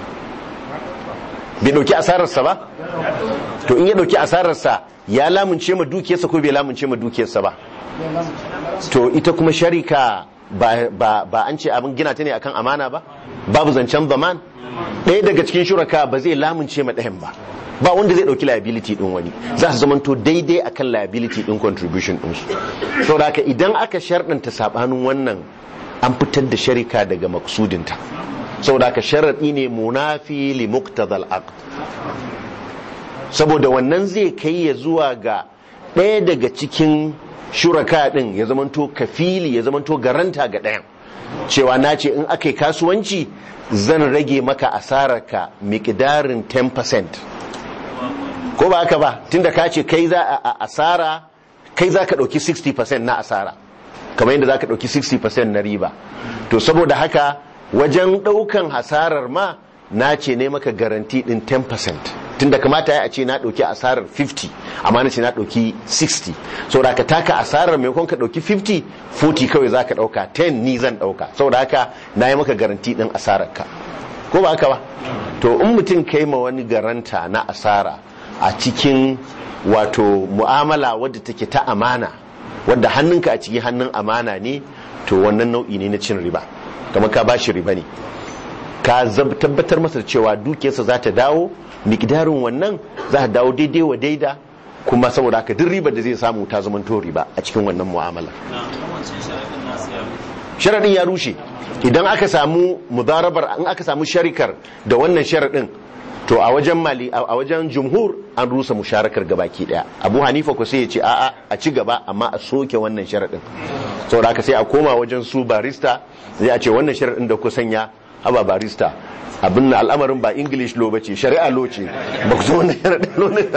bai ɗauki asararsa ba to in ya ɗauki asararsa ya lamunce ma dukiyarsa ko bai lamunce ma dukiyarsa ba to ita kuma sharika ba, ba, ba an ce abin gina ta ne akan amana ba babu zancen zaman ɗaya daga cikin shuraka ba zai lamunce ma ɗayan ba ba wanda zai ɗauki liability ɗin wani za su zamanto daidai akan liability ɗin contribution ɗinsu saboda haka idan aka sharɗanta saɓanin wannan an fitar da sharika daga maksudinta saboda haka sharaɗi ne munafi li muqtadal aqd saboda wannan zai kai ya zuwa ga ɗaya daga cikin shuraka ɗin ya zamanto kafili ya zamanto garanta ga ɗayan cewa na ce in aka yi kasuwanci zan rage maka asararka miƙidarin 10% ko ba haka ba tunda ka ce kai za a asara kai za ka ɗauki 60% na asara kamar yadda za ka ɗauki 60% na riba to saboda haka wajen ɗaukan hasarar ma na ce ne maka garanti ɗin 10% tunda kamata ya ce na ɗauki asarar 50 amma na ce na ɗauki 60 saboda ka taka asarar maimakon ka ɗauki 50 40 kawai za ka ɗauka 10 ni zan ɗauka saboda haka na yi maka garanti ɗin asarar ka ko ba haka ba to in mutum kai ma wani garanta na asara a cikin wato mu'amala wadda take ta amana wadda hannunka a cikin hannun amana ne to wannan nau'i ne na cin riba kamar ka bashi riba ne ka tabbatar masa da cewa dukiyarsa za ta dawo miƙdarin wannan za ta dawo daidai wa daida kuma saboda haka duk ribar da zai samu ta zama to riba a cikin wannan mu'amala sharadin ya rushe idan aka samu mudarabar in aka samu sharikar da wannan sharadin to a wajen mali a wajen jumhur an rusa musharakar gabaki daya abu hanifa ko sai ya ce a'a a ci gaba amma a soke wannan sharadin saboda haka sai a koma wajen su barista zai a ce wannan sharadin da ku sanya haba barista abin na al'amarin ba english law bace shari'a law ce ba ku zo wannan sharadin law ne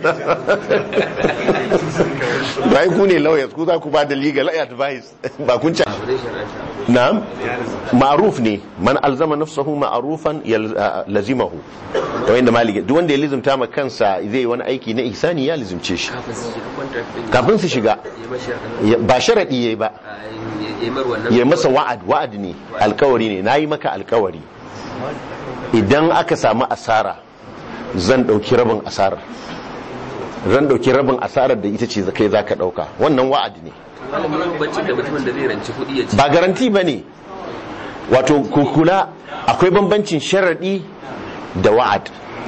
ba ai ku ne lawyers ku za ku ba da legal advice ba kun ci na'am ma'ruf ne man alzama nafsahu ma'rufan lazimahu kamar yadda maliki duk wanda ya lizimta ma kansa zai yi wani aiki na ihsani ya lizimce shi kafin su shiga ba sharadi yayi ba ya masa wa'ad wa'ad ne alkawari ne nayi maka alkawari idan aka samu asara zan dauki rabin asarar zan dauki rabin asarar da ita ce kai zaka dauka wannan wa'ad ne ba garanti ba ne wato kukula akwai bambancin sharaɗi da wa'ad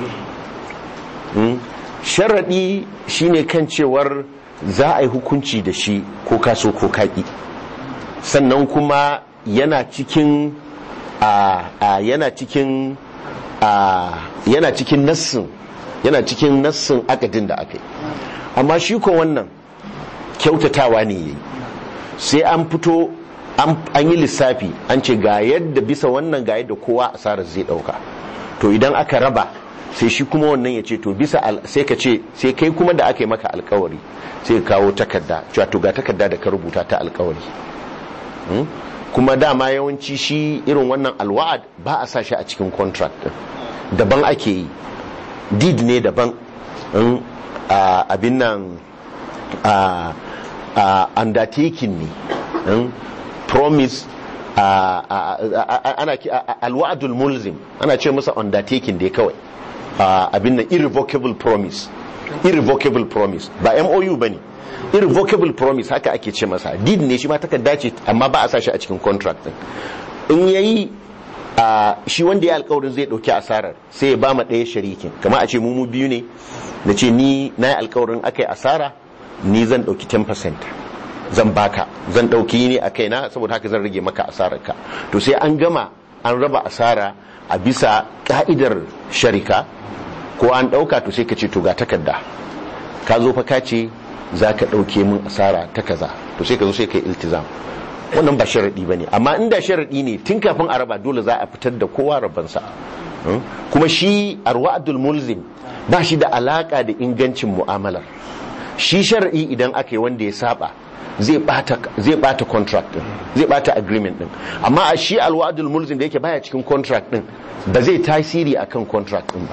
sharaɗi shine kan cewar za a yi hukunci da shi ko kaso ko kaƙi sannan kuma yana cikin a a yana cikin a yana cikin nassin yana cikin nassin akadin da aka yi amma shi ko wannan kyautatawa ne yayi sai an fito an an yi lissafi an ce ga yadda bisa wannan ga yadda kowa asarar zai dauka to idan aka raba sai shi kuma wannan ya ce to bisa al- sai ka ce sai kai kuma da aka yi maka alkawari sai ka kawo takarda cewa to ga takarda da ka rubuta ta alkawari Hmm? kuma dama yawanci shi irin wannan alwa'ad ba a sa shi a cikin contract din daban ake yi deed ne daban Hmm? a abin nan a a undertaking ne Hmm? promise a- a- a- a- ana ki- a- a- alwa'adul mulzim ana ce masa undertaking dai kawai a, abin nan irrevocable promise irrevocable promise ba MOU bane irrevocable promise haka ake ce masa deed ne shi ma takarda ce amma ba a sa shi a cikin contract din in yayi a shi wanda ya alkawarin zai dauki asarar sai ya ba ma ɗaya sharikin kamar a ce mu mu biyu ne na ce ni na yi alkawarin aka yi asara ni zan dauki 10% zan baka zan dauki ne a kaina saboda haka zan rage maka asararka to sai an gama an raba asara a bisa ka'idar sharika ko an dauka to sai ka ce to ga takarda ka zo fa ka ce za ka dauke min asara ta kaza to sai ka zo sai ka yi iltizam wannan ba sharadi ba ne amma inda sharadi ne tun kafin a raba dole za a fitar da kowa rabansa Hmm? kuma shi arwa'adul mulzim ba shi da alaka da ingancin mu'amalar shi shar'i idan aka yi wanda ya saba zai bata zai bata contract din zai bata agreement din amma a shi alwa'dul mulzim da yake baya cikin contract din ba zai tasiri akan contract din ba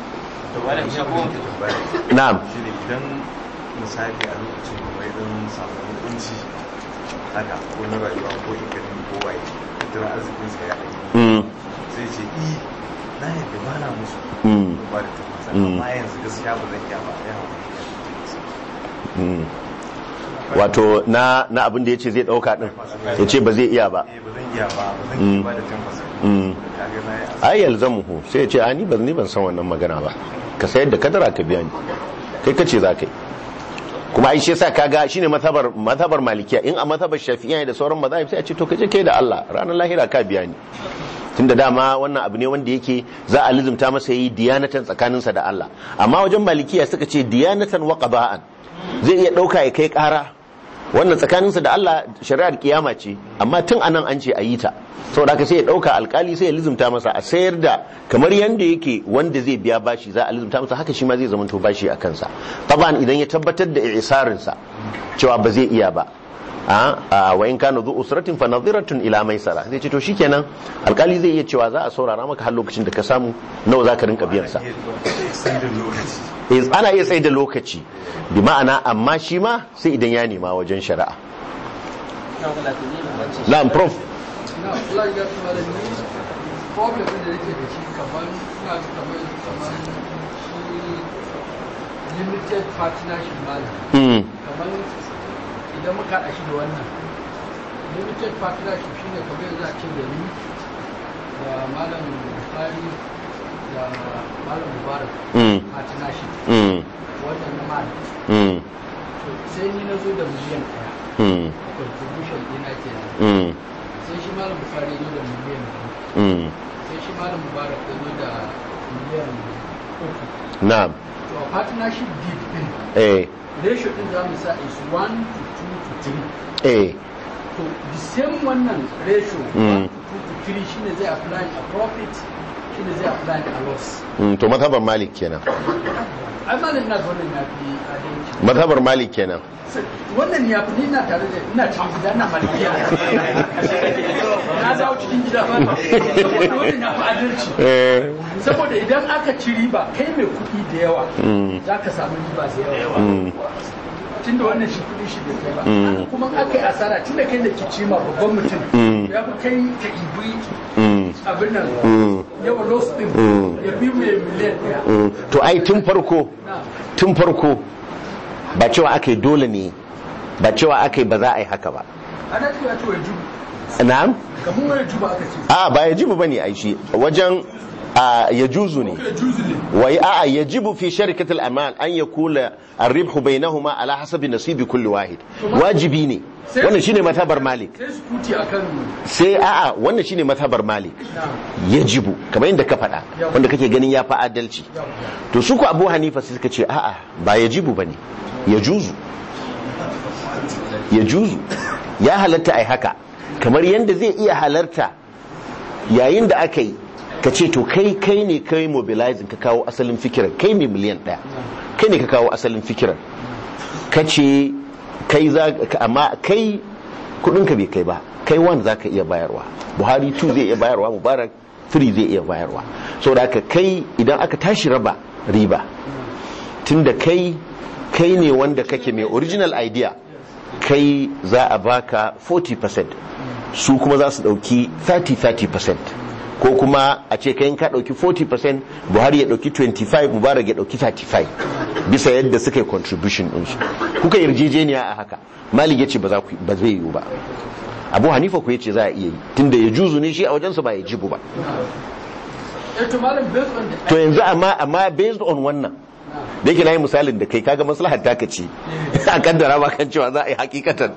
na'am shi ne idan misali a lokacin da wai don samu hukunci haka ko na rayuwa ko ikanin ko waye tattalin arzikinsa ya ɗaya mm, sai ce i na yadda ba na musu mm, ba da tabbasa Mm. amma yanzu gaskiya ba zan iya ba ya hau mm. wato na na abin da yace zai dauka din yace ba zai iya ba eh ba zan iya ba ba zan Mm. iya ba da tabbasa Mm. kaga na yi asara ai yalzamuhu sai ya ce a ni ban ni ban san wannan magana ba ka sayar da kadara ka biya ni kai kace za ka yi kuma ai shi yasa kaga shine mazhabar mazhabar malikiya in a mazhabar shafi'iyya da sauran mazahib sai a ce to kaje kai da Allah ranar lahira ka biya ni tunda dama wannan abu ne wanda yake za a lizumta masa yi diyanatan tsakaninsa da Allah amma wajen malikiya suka ce diyanatan wa qada'an zai iya dauka ya kai kara wannan tsakaninsa da Allah shari'ar kiyama ce amma tun anan an ce a yi ta saboda haka sai ya dauka alkali sai ya lizumta masa a sayar da kamar yanda yake wanda zai biya bashi za a lizumta masa haka shi ma zai zamanto bashi a kansa taban idan ya tabbatar da isarinsa cewa ba zai iya ba a wa in kana zu usratin fa nadhiratun ila maisara zai ce to shikenan alkali zai iya cewa za a saurara maka har lokacin da ka samu nawa zaka rinka biyan sa extended lokaci Eh, ana iya tsaye da lokaci bi ma'ana amma shi ma sai idan ya nema wajen shari'a na'am prof na Allah ya kuma da ni problem da yake da shi kamar ina ga kamar kamar shi limited partnership malam mm. kamar idan muka haɗa shi da wannan limited partnership shine kamar yanzu a ce da ni da malam Bukhari da malam Mubarak Mm. partnership Mm. wannan na malam Mm. to sai ni na zo da miliyan ɗaya Mm. contribution ɗina kenan Mm. sai shi malam Bukhari ya zo da miliyan biyu Mm. sai shi malam mubarak ya zo da miliyan uku na'am to a partnership deed din eh ratio din za mu sa is 1 to 2 to 3 eh to the same wannan ratio Mm. 1 to 2 to 3 shine zai apply a profit shine zai apply a loss mm. to mazhabar malik kenan ai malam ina ga wannan ya fi adalci mazhabar malik kenan wannan ya fi ni ina tare da ina cikin gida ina malikiya na dawo cikin gida ba wannan ya fi adalci eh saboda idan aka ci riba kai mai kuɗi da yawa Mm. za ka samu riba da yawa Mm. tunda wannan shi kuɗi shi da kai ba Mm. kuma in aka yi asara tunda kai da kici ma babban mutum Mm. ya fi kai ka ibi Mm. abin nan Mm. yawa loss din Mm. ya bi mai miliyan ɗaya Mm. to ai tun farko Na. tun farko ba cewa aka yi dole ne ba cewa aka yi ba za a yi haka ba ana cewa ce wai jubu na'am kamar wani jubu aka ce a ba ya jibu bane ai shi wajen a yajuzu ne wai a'a yajibu fi sharikatil amal an yakula ar-ribhu bainahuma ala hasabi nasibi kulli wahid wajibi ne wannan shine matabar malik sai su kuti akan sai a'a wannan shine matabar malik yajibu kamar yadda ka faɗa wanda kake ganin ya fi adalci to su ku abu hanifa sai suka ce a'a ba yajibu bane yajuzu yajuzu ya halatta ai haka kamar yadda zai iya halarta yayin da aka yi ka ce to kai kai ne kai mobilizing ka kawo asalin fikirar kai mai miliyan ɗaya kai ne ka kawo asalin fikirar ka ce kai za ka- amma kai kudinka bai kai ba kai one za ka iya bayarwa buhari 2 zai iya bayarwa mubarak 3 zai iya bayarwa saboda haka kai idan aka tashi raba riba tunda kai kai ne wanda kake mai original idea kai za a baka 40% su kuma za su dauki 30-30% ko kuma a ce kayan ka dauki 40% buhari ya dauki 25 mubarak ya dauki 35 bisa yadda suka yi contribution ɗinsu kuka yarjejeniya a haka malik ya ce ba za ku- ba zai yiwu ba abu hanifa ku ya ce za a iya yi tunda ya juzu ne shi a wajensa ba ya jibu ba eh to malam based on the to yanzu amma amma based on wannan da yake na yi misalin da kai kaga maslahar taka ce a kaddara ba kan cewa za a yi hakikatan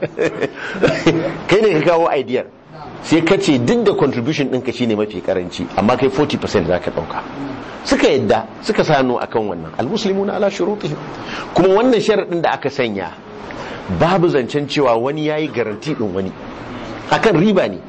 kai ne ka kawo idea sai ka ce duk da contribution ɗinka shine mafi karanci amma kai 40% za ka ɗauka suka yadda suka sano akan wannan almuslimu na ala shurutihim kuma wannan sharaɗin da aka sanya babu zancen cewa wani yayi garanti ɗin wani akan riba ne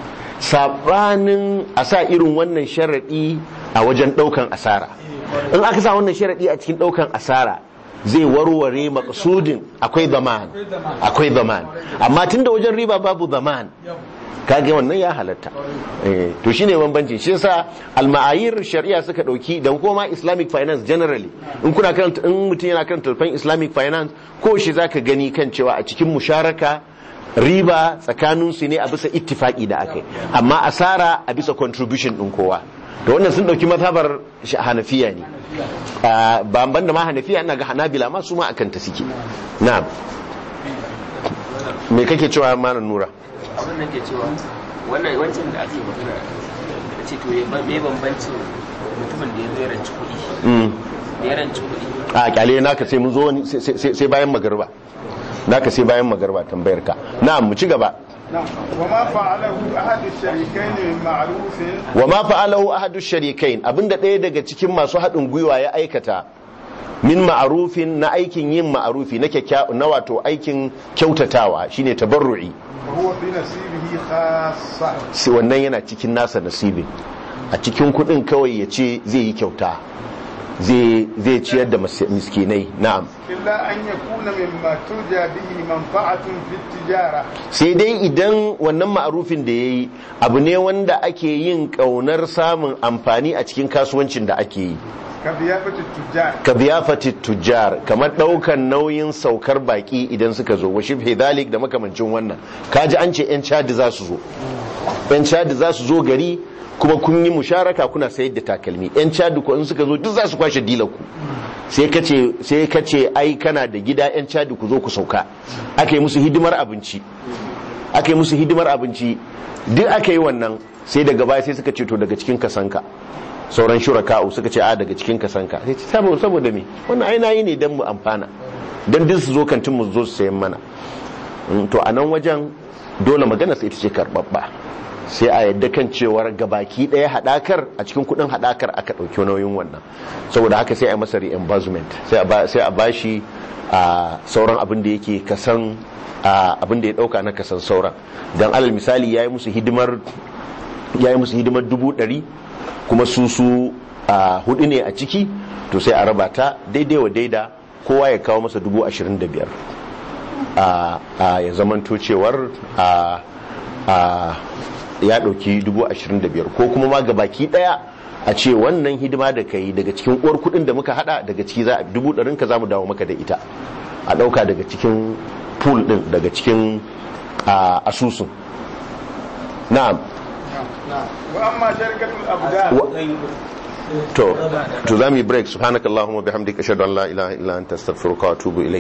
sabanin a sa irin wannan sharaɗi a wajen ɗaukan asara in aka sa wannan sharaɗi a cikin ɗaukan asara zai warware makasudin akwai zaman akwai zaman amma tunda wajen riba babu zaman kage wannan ya halatta Eh, to shine bambanci shi yasa alma'ayir shari'a suka dauki da kuma islamic finance generally in kuna karanta in mutum yana karanta tafan islamic finance ko shi zaka gani kan cewa a cikin musharaka riba tsakanin su ne a bisa ittifaki da aka yi amma asara a bisa contribution din kowa da wannan sun dauki mazhabar shi- hanafiya ne Ah, ba ban da ma hanafiya ina ga hanabila ma su ma akan ta suke na'am me kake cewa malam nura abin da ke cewa wannan wancan da ake magana da ce to ya ba- me bambancin mutumin da ya zo ya ranci kuɗi Mm. da ya ranci kuɗi a kyale naka sai mun zo wani- sai- sai sai bayan magarba naka sai bayan magarba tambayar ka na'am mu ci gaba نعم وما فعله أحد الشريكين من معروف wa ma fa'alahu ahadu sharikain abinda ɗaya daga cikin masu haɗin gwiwa ya aikata min ma'arufin na aikin yin ma'arufi na kyakkya na wato aikin kyautatawa shine tabarru'i وهو في نصيبه خاصة sai wannan yana cikin nasa nasibin a cikin kuɗin kawai ya ce zai yi kyauta zai zai ciyar da mas- miskinai na'am إلا أن يكون مما ترجى به منفعة في التجارة sai dai idan wannan ma'arufin da ya yi abu ne wanda ake yin ƙaunar samun amfani a cikin kasuwancin da ake yi كضيافة التجار ka biyafati tujjar kamar ɗaukan nauyin saukar baki idan suka zo wa shibhe dalik da makamancin wannan kaji an ce 'yan cadi za su zo 'yan cadi za su zo gari kuma kun yi musharaka kuna sayar da takalmi 'yan cadi ko in suka zo duk za su kwashe dilar ku sai ka ce sai ka ce ai kana da gida 'yan cadi ku zo ku sauka aka yi musu hidimar abinci aka yi musu hidimar abinci duk aka yi wannan sai daga baya sai suka ce to daga cikin kasanka sauran shuraka'u suka ce a daga cikin kasanka sai ce saboda saboda me wannan ai nayi ne dan mu amfana dan duk su zo kantin mu zo su sayan mana Mm, to a nan wajen dole magana sai ita ce karbabba sai a yadda kan cewar gabaki daya hadakar a cikin kudin hadakar aka dauki nauyin wannan saboda haka sai a yi masa reimbursement sai a ba sai a bashi a sauran abin da yake kasan a abin da ya dauka na kasan sauran dan alal misali yayi musu hidimar yayi musu hidimar dubu ɗari kuma su su a hudu ne a ciki to sai a raba ta daidai wa daida kowa ya kawo masa dubu ashirin da biyar a a ya zamanto cewar a a ya ɗauki dubu ashirin da biyar ko kuma ma gabaki ɗaya a ce wannan hidima da ka yi daga cikin uwar kuɗin da muka hada daga ciki za a dubu ɗarin ka za mu dawo maka da ita a ɗauka daga cikin pool ɗin daga cikin a, asusun na'am وأما شركة الأبدان Wa- to to za mu yi break subhanakallahumma bihamdika ashhadu an la ilaha illa anta astaghfiruka wa atubu ilayk